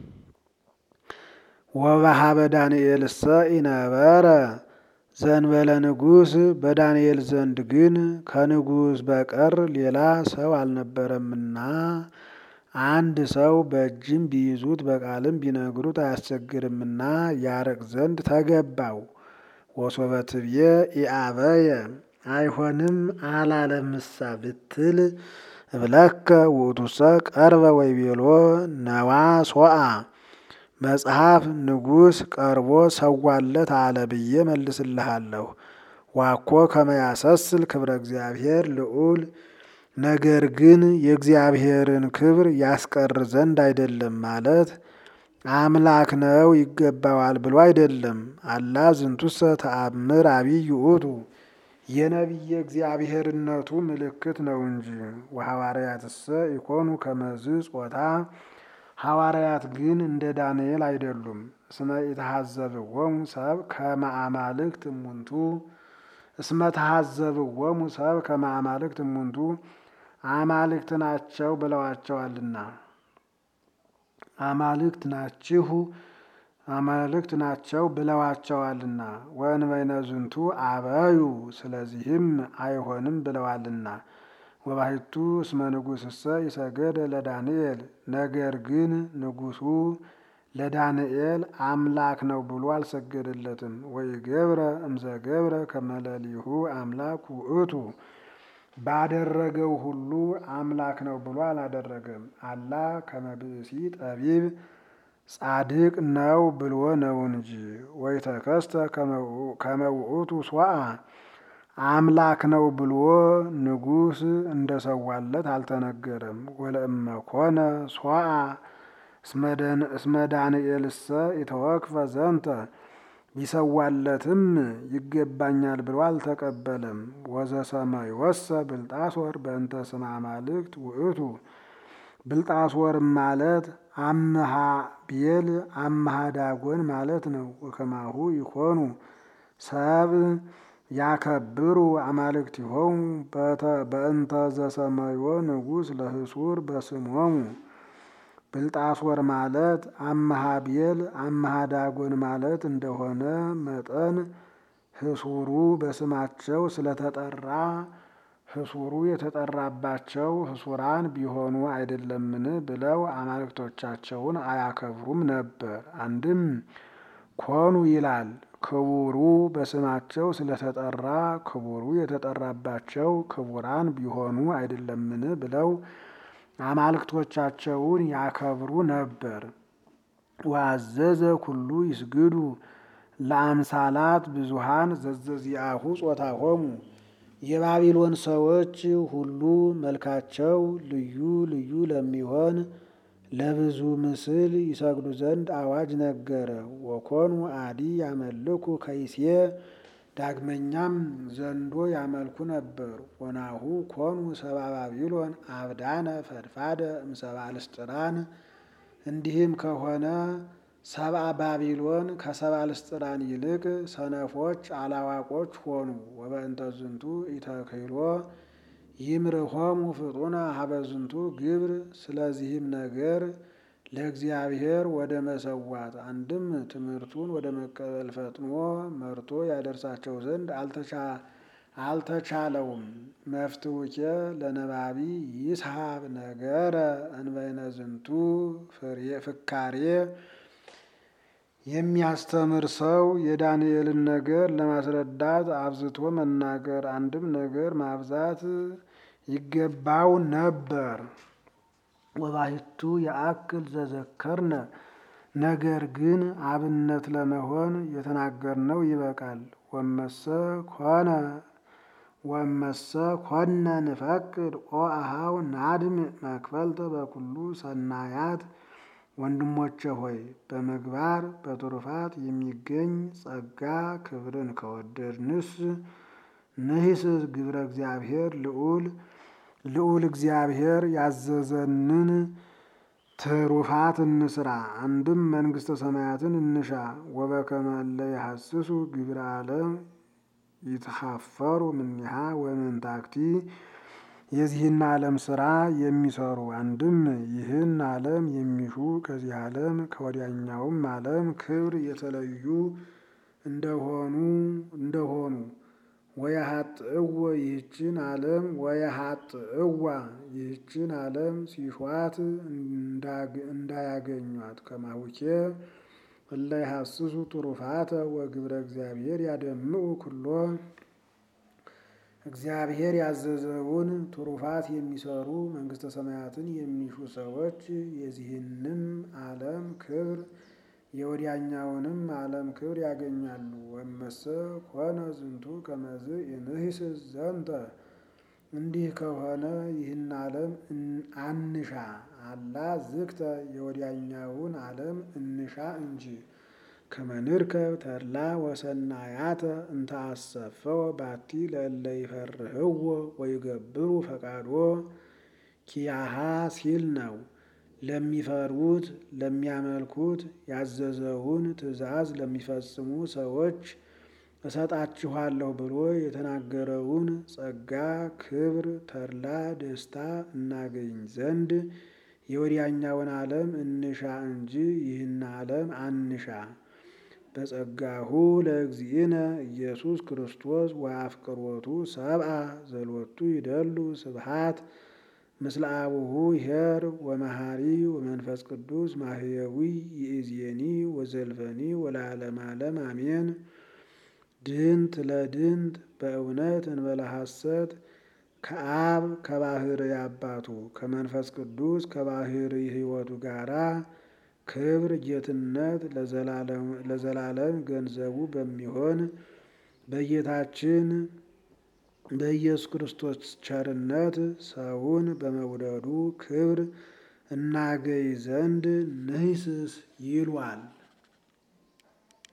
A: ወበሃበ ዳንኤልሰ ኢነበረ ዘንበለ ንጉሥ በዳንኤል ዘንድ ግን ከንጉሥ በቀር ሌላ ሰው አልነበረምና አንድ ሰው በእጅም ቢይዙት በቃልም ቢነግሩት አያስቸግርምና ያርቅ ዘንድ ተገባው። ወሶበ ትብዬ ኢአበየ አይሆንም አላለምሳ ብትል እብለከ ውእቱሰ ቀርበ ወይቤሎ ነዋ ሶአ መጽሐፍ ንጉሥ ቀርቦ ሰዋለት አለ ብዬ መልስልሃለሁ። ዋኮ ከመያሰስል ክብረ እግዚአብሔር ልዑል ነገር ግን የእግዚአብሔርን ክብር ያስቀር ዘንድ አይደለም ማለት አምላክ ነው ይገባዋል ብሎ አይደለም። አላ ዝንቱሰ ተአምር አብይ ውእቱ የነቢየ እግዚአብሔርነቱ ምልክት ነው እንጂ። ወሐዋርያትሰ ኢኮኑ ከመዝ ጾታ ሐዋርያት ግን እንደ ዳንኤል አይደሉም። እስመ ኢተሐዘብዎሙ ሰብ ከመ አማልክት እሙንቱ እስመ ተሐዘብዎሙ ሰብ ከመ አማልክት እሙንቱ አማልክት ናቸው ብለዋቸዋልና አማልክት ናችሁ አማልክት ናቸው ብለዋቸዋልና። ወእንበይነ ዝንቱ አበዩ ስለዚህም አይሆንም ብለዋልና። ወባሕቱ እስመ ንጉሥሰ ይሰገደ ለዳንኤል ነገር ግን ንጉሡ ለዳንኤል አምላክ ነው ብሎ አልሰገደለትም። ወኢገብረ እምዘገብረ ከመለሊሁ አምላክ ውእቱ ባደረገው ሁሉ አምላክ ነው ብሎ አላደረገም። አላ ከመብእሲ ጠቢብ ጻድቅ ነው ብሎ ነው እንጂ። ወይተከስተ ከመውእቱ ሶአ አምላክ ነው ብሎ ንጉሥ እንደሰዋለት አልተነገረም። ወለእመ ኮነ ሶአ እስመ ዳንኤልሰ ኢተወክፈ ዘንተ ቢሰዋለትም ይገባኛል ብሎ አልተቀበለም። ወዘሰመይወሰ ብልጣሶር በእንተ ስመ አማልክት ውእቱ ብልጣሶር ማለት አምሃ ቤል አምሃ ዳጎን ማለት ነው። ወከማሁ ይኮኑ ሰብ ያከብሩ አማልክቲሆሙ በእንተ ዘሰመዮ ንጉሥ ለህሱር በስሞሙ ብልጣሶር ማለት አምሃ ቤል አምሃ ዳጎን ማለት እንደሆነ መጠን ህሱሩ በስማቸው ስለተጠራ ህሱሩ የተጠራባቸው ህሱራን ቢሆኑ አይደለምን ብለው አማልክቶቻቸውን አያከብሩም ነበር። አንድም ኮኑ ይላል ክቡሩ በስማቸው ስለተጠራ ክቡሩ የተጠራባቸው ክቡራን ቢሆኑ አይደለምን ብለው አማልክቶቻቸውን ያከብሩ ነበር። ወአዘዘ ኩሉ ይስግዱ ለአምሳላት ብዙሃን ዘዘዚአሁ ጾታሆሙ የባቢሎን ሰዎች ሁሉ መልካቸው ልዩ ልዩ ለሚሆን ለብዙ ምስል ይሰግዱ ዘንድ አዋጅ ነገረ። ወኮኑ አዲ ያመልኩ ከይሴ ዳግመኛም ዘንዶ ያመልኩ ነበር። ወናሁ ኮኑ ሰባ ባቢሎን አብዳነ ፈድፋደ እምሰባ ልስጥራን እንዲህም ከሆነ ሰብአ ባቢሎን ከሰባ ልስጥራን ይልቅ ሰነፎች አላዋቆች ሆኑ። ወበእንተ ዝንቱ ኢተክህሎ ይምርሆሙ ፍጡነ ሀበዝንቱ ግብር። ስለዚህም ነገር ለእግዚአብሔር ወደ መሰዋት አንድም ትምህርቱን ወደ መቀበል ፈጥኖ መርቶ ያደርሳቸው ዘንድ አልተቻለውም። መፍትውኬ ለነባቢ ይስሐብ ነገረ እንበይነ ዝንቱ ፍካሬ የሚያስተምር ሰው የዳንኤልን ነገር ለማስረዳት አብዝቶ መናገር አንድም ነገር ማብዛት ይገባው ነበር። ወባሕቱ የአክል ዘዘከርነ ነገር ግን አብነት ለመሆን የተናገርነው ይበቃል። ወመሰ ኮነ ወመሰ ኮነ ንፈቅድ ኦ አሃው ናድም መክፈልተ በኩሉ ሰናያት ወንድሞቼ ሆይ በምግባር በትሩፋት የሚገኝ ጸጋ ክብርን ከወደድንስ ንሂስ ግብረ እግዚአብሔር ልዑል ልዑል እግዚአብሔር ያዘዘንን ትሩፋት እንስራ። አንድም መንግሥተ ሰማያትን እንሻ። ወበከመ እለ ይሐስሱ ግብረ ዓለም ይትሐፈሩ እምኔሃ ወእምንታክቲ የዚህን ዓለም ስራ የሚሰሩ አንድም ይህን ዓለም የሚሹ ከዚህ ዓለም ከወዲያኛውም ዓለም ክብር የተለዩ እንደሆኑ እንደሆኑ ወየሀጥእወ ይህችን ዓለም ወየሀጥእዋ ይህችን ዓለም ሲሿት እንዳያገኟት ከማውኬ እለ ይሐስሱ ትሩፋተ ወግብረ እግዚአብሔር ያደምኡ ኩሎ እግዚአብሔር ያዘዘውን ትሩፋት የሚሰሩ መንግሥተ ሰማያትን የሚሹ ሰዎች የዚህንም ዓለም ክብር የወዲያኛውንም ዓለም ክብር ያገኛሉ። ወመሰ ኮነ ዝንቱ ከመዝ እንሂስ ዘንተ እንዲህ ከሆነ ይህን ዓለም አንሻ አላ ዝክተ የወዲያኛውን ዓለም እንሻ እንጂ ከመንርከብ ተድላ ወሰናያተ እንተ አሰፈወ ባቲ ለእለ ይፈርህዎ ወይገብሩ ፈቃዶ ኪያሃ ሲል ነው። ለሚፈሩት ለሚያመልኩት ያዘዘውን ትእዛዝ ለሚፈጽሙ ሰዎች እሰጣችኋለሁ ብሎ የተናገረውን ጸጋ፣ ክብር፣ ተድላ፣ ደስታ እናገኝ ዘንድ የወዲያኛውን ዓለም እንሻ እንጂ ይህን ዓለም አንሻ። በጸጋሁ ለእግዚእነ ኢየሱስ ክርስቶስ ወአፍቅሮቱ ሰብአ ዘሎቱ ይደሉ ስብሃት ምስለ አቡሁ ኄር ወመሃሪ ወመንፈስ ቅዱስ ማህየዊ ይእዜኒ ወዘልፈኒ ወለዓለመ ዓለም አሜን። ድንት ለድንት በእውነት እንበለ ሐሰት ከአብ ከባሕርይ አባቱ ከመንፈስ ቅዱስ ከባሕርይ ሕይወቱ ጋራ ክብር ጌትነት ለዘላለም ገንዘቡ በሚሆን በጌታችን በኢየሱስ ክርስቶስ ቸርነት ሰውን በመውደዱ ክብር እናገኝ ዘንድ ንሂስስ ይሏል።